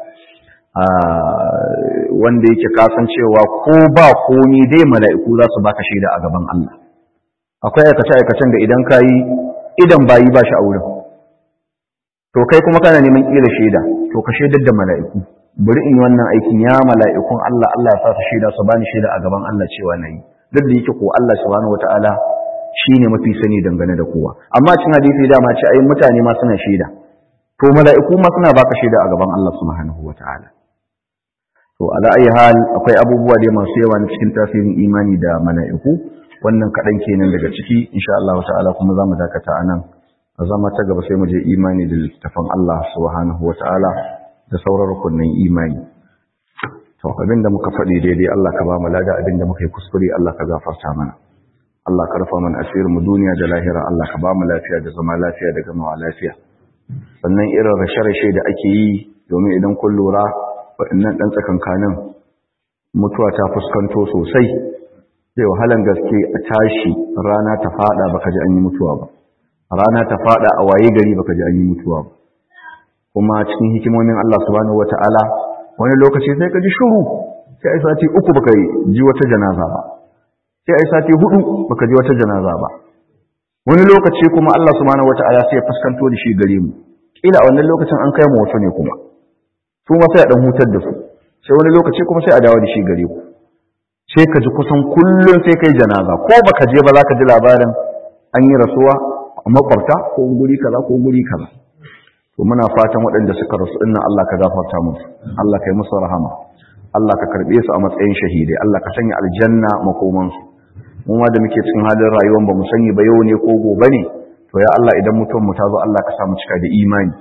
wanda yake kasancewa ko ba komi dai mala'iku za su baka shaida a gaban Allah akwai aikace-aikacen da idan ka yi idan bayi ba shi a wurin to kai kuma kana neman ƙila shaida to ka shaidar da mala'iku bari in yi wannan aikin ya mala'ikun Allah Allah ya sa su shaida su bani shaida a gaban Allah cewa na yi duk da yake ko Allah subhanahu wata'ala shi ne mafi sani dangane da kowa amma cin hadisi dama ce ai mutane ma suna shaida to mala'iku ma suna baka shaida a gaban Allah subhanahu wata'ala to ala ayi hal akwai abubuwa dai masu yawa na cikin tasirin imani da mala'iku wannan kaɗan kenan daga ciki insha Allah ta'ala kuma za mu dakata a nan a zama ta gaba sai mu je imani da littafin Allah subhanahu wata'ala da sauran rukunin imani to abin da muka faɗi daidai Allah ka ba mu lada abin da muka yi kuskure Allah ka gafarta mana Allah ka rufa mana asirin mu duniya da lahira Allah ka ba mu lafiya da zama lafiya da gamawa lafiya sannan irin rashe-rashe da ake yi domin idan kun lura waɗannan ɗan tsakankanin mutuwa ta fuskanto sosai zai wahalan gaske a tashi rana ta fada baka ji an yi mutuwa ba rana ta fada a waye gari baka ji an yi mutuwa ba kuma cikin hikimomin Allah subhanahu wataala wani lokaci sai ka ji shuru sai ai sati uku baka ji wata janaza ba sai ai sati hudu baka ji wata janaza ba wani lokaci kuma Allah subhanahu wataala sai ya fuskanto da shi gare mu kila a wannan lokacin an kai mu wasu ne kuma su ma sai a dan hutar da su sai wani lokaci kuma sai a dawo da shi gare ku sai ka ji kusan kullum sai kai janaza ko baka je ba za ka ji labarin an yi rasuwa a makwabta ko guri kaza ko guri kaza to muna fatan waɗanda suka rasu dinnan Allah ka gafarta musu Allah ka yi musu rahama Allah ka karɓe su a matsayin shahidai Allah ka sanya aljanna makomansu mu ma da muke cikin halin rayuwar ba mu sani ba yau ne ko gobe ne to ya Allah idan mutum mu ta zo Allah ka samu cika da imani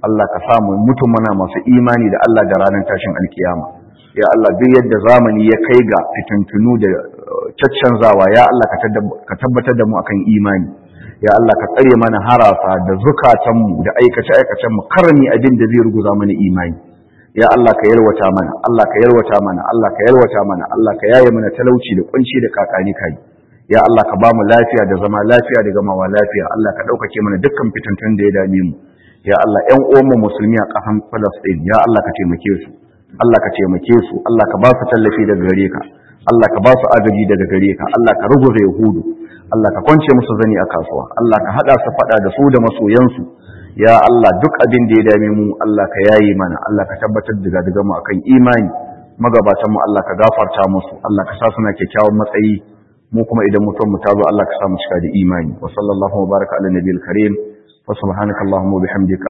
Allah ka samu mutum muna masu imani da Allah da ranar tashin alkiyama ya Allah duk yadda zamani ya kai ga fitintunu da caccanzawa ya Allah ka tabbatar da mu akan imani ya Allah ka tsare mana harasa da zukatanmu da aikace-aikacenmu karami abin da zai ruguza mana imani ya Allah ka yalwata mana Allah ka yalwata mana Allah ka yalwata mana Allah ka yaye mana talauci da kunci da kakani kai ya Allah ka ba mu lafiya da zama lafiya da gamawa lafiya Allah ka ɗaukake mana dukkan fitintun da ya dame mu ya Allah ƴan uwanmu musulmi a ƙasan Palestine ya Allah ka taimake su Allah ka taimake su Allah ka ba su tallafi daga gare ka Allah ka ba su agaji daga gare ka Allah ka ruguza Yahudu Allah ka kwance musu zani a kasuwa Allah ka hada su fada da su da masoyansu ya Allah duk abin da ya dame mu Allah ka yayi mana Allah ka tabbatar da daga mu akan imani magabatan mu Allah ka gafarta musu Allah ka sa suna kyakkyawan matsayi mu kuma idan mutum mu tazo Allah ka sa mu cika da imani wa sallallahu wa baraka ala nabiyil karim wa subhanakallahumma wa bihamdika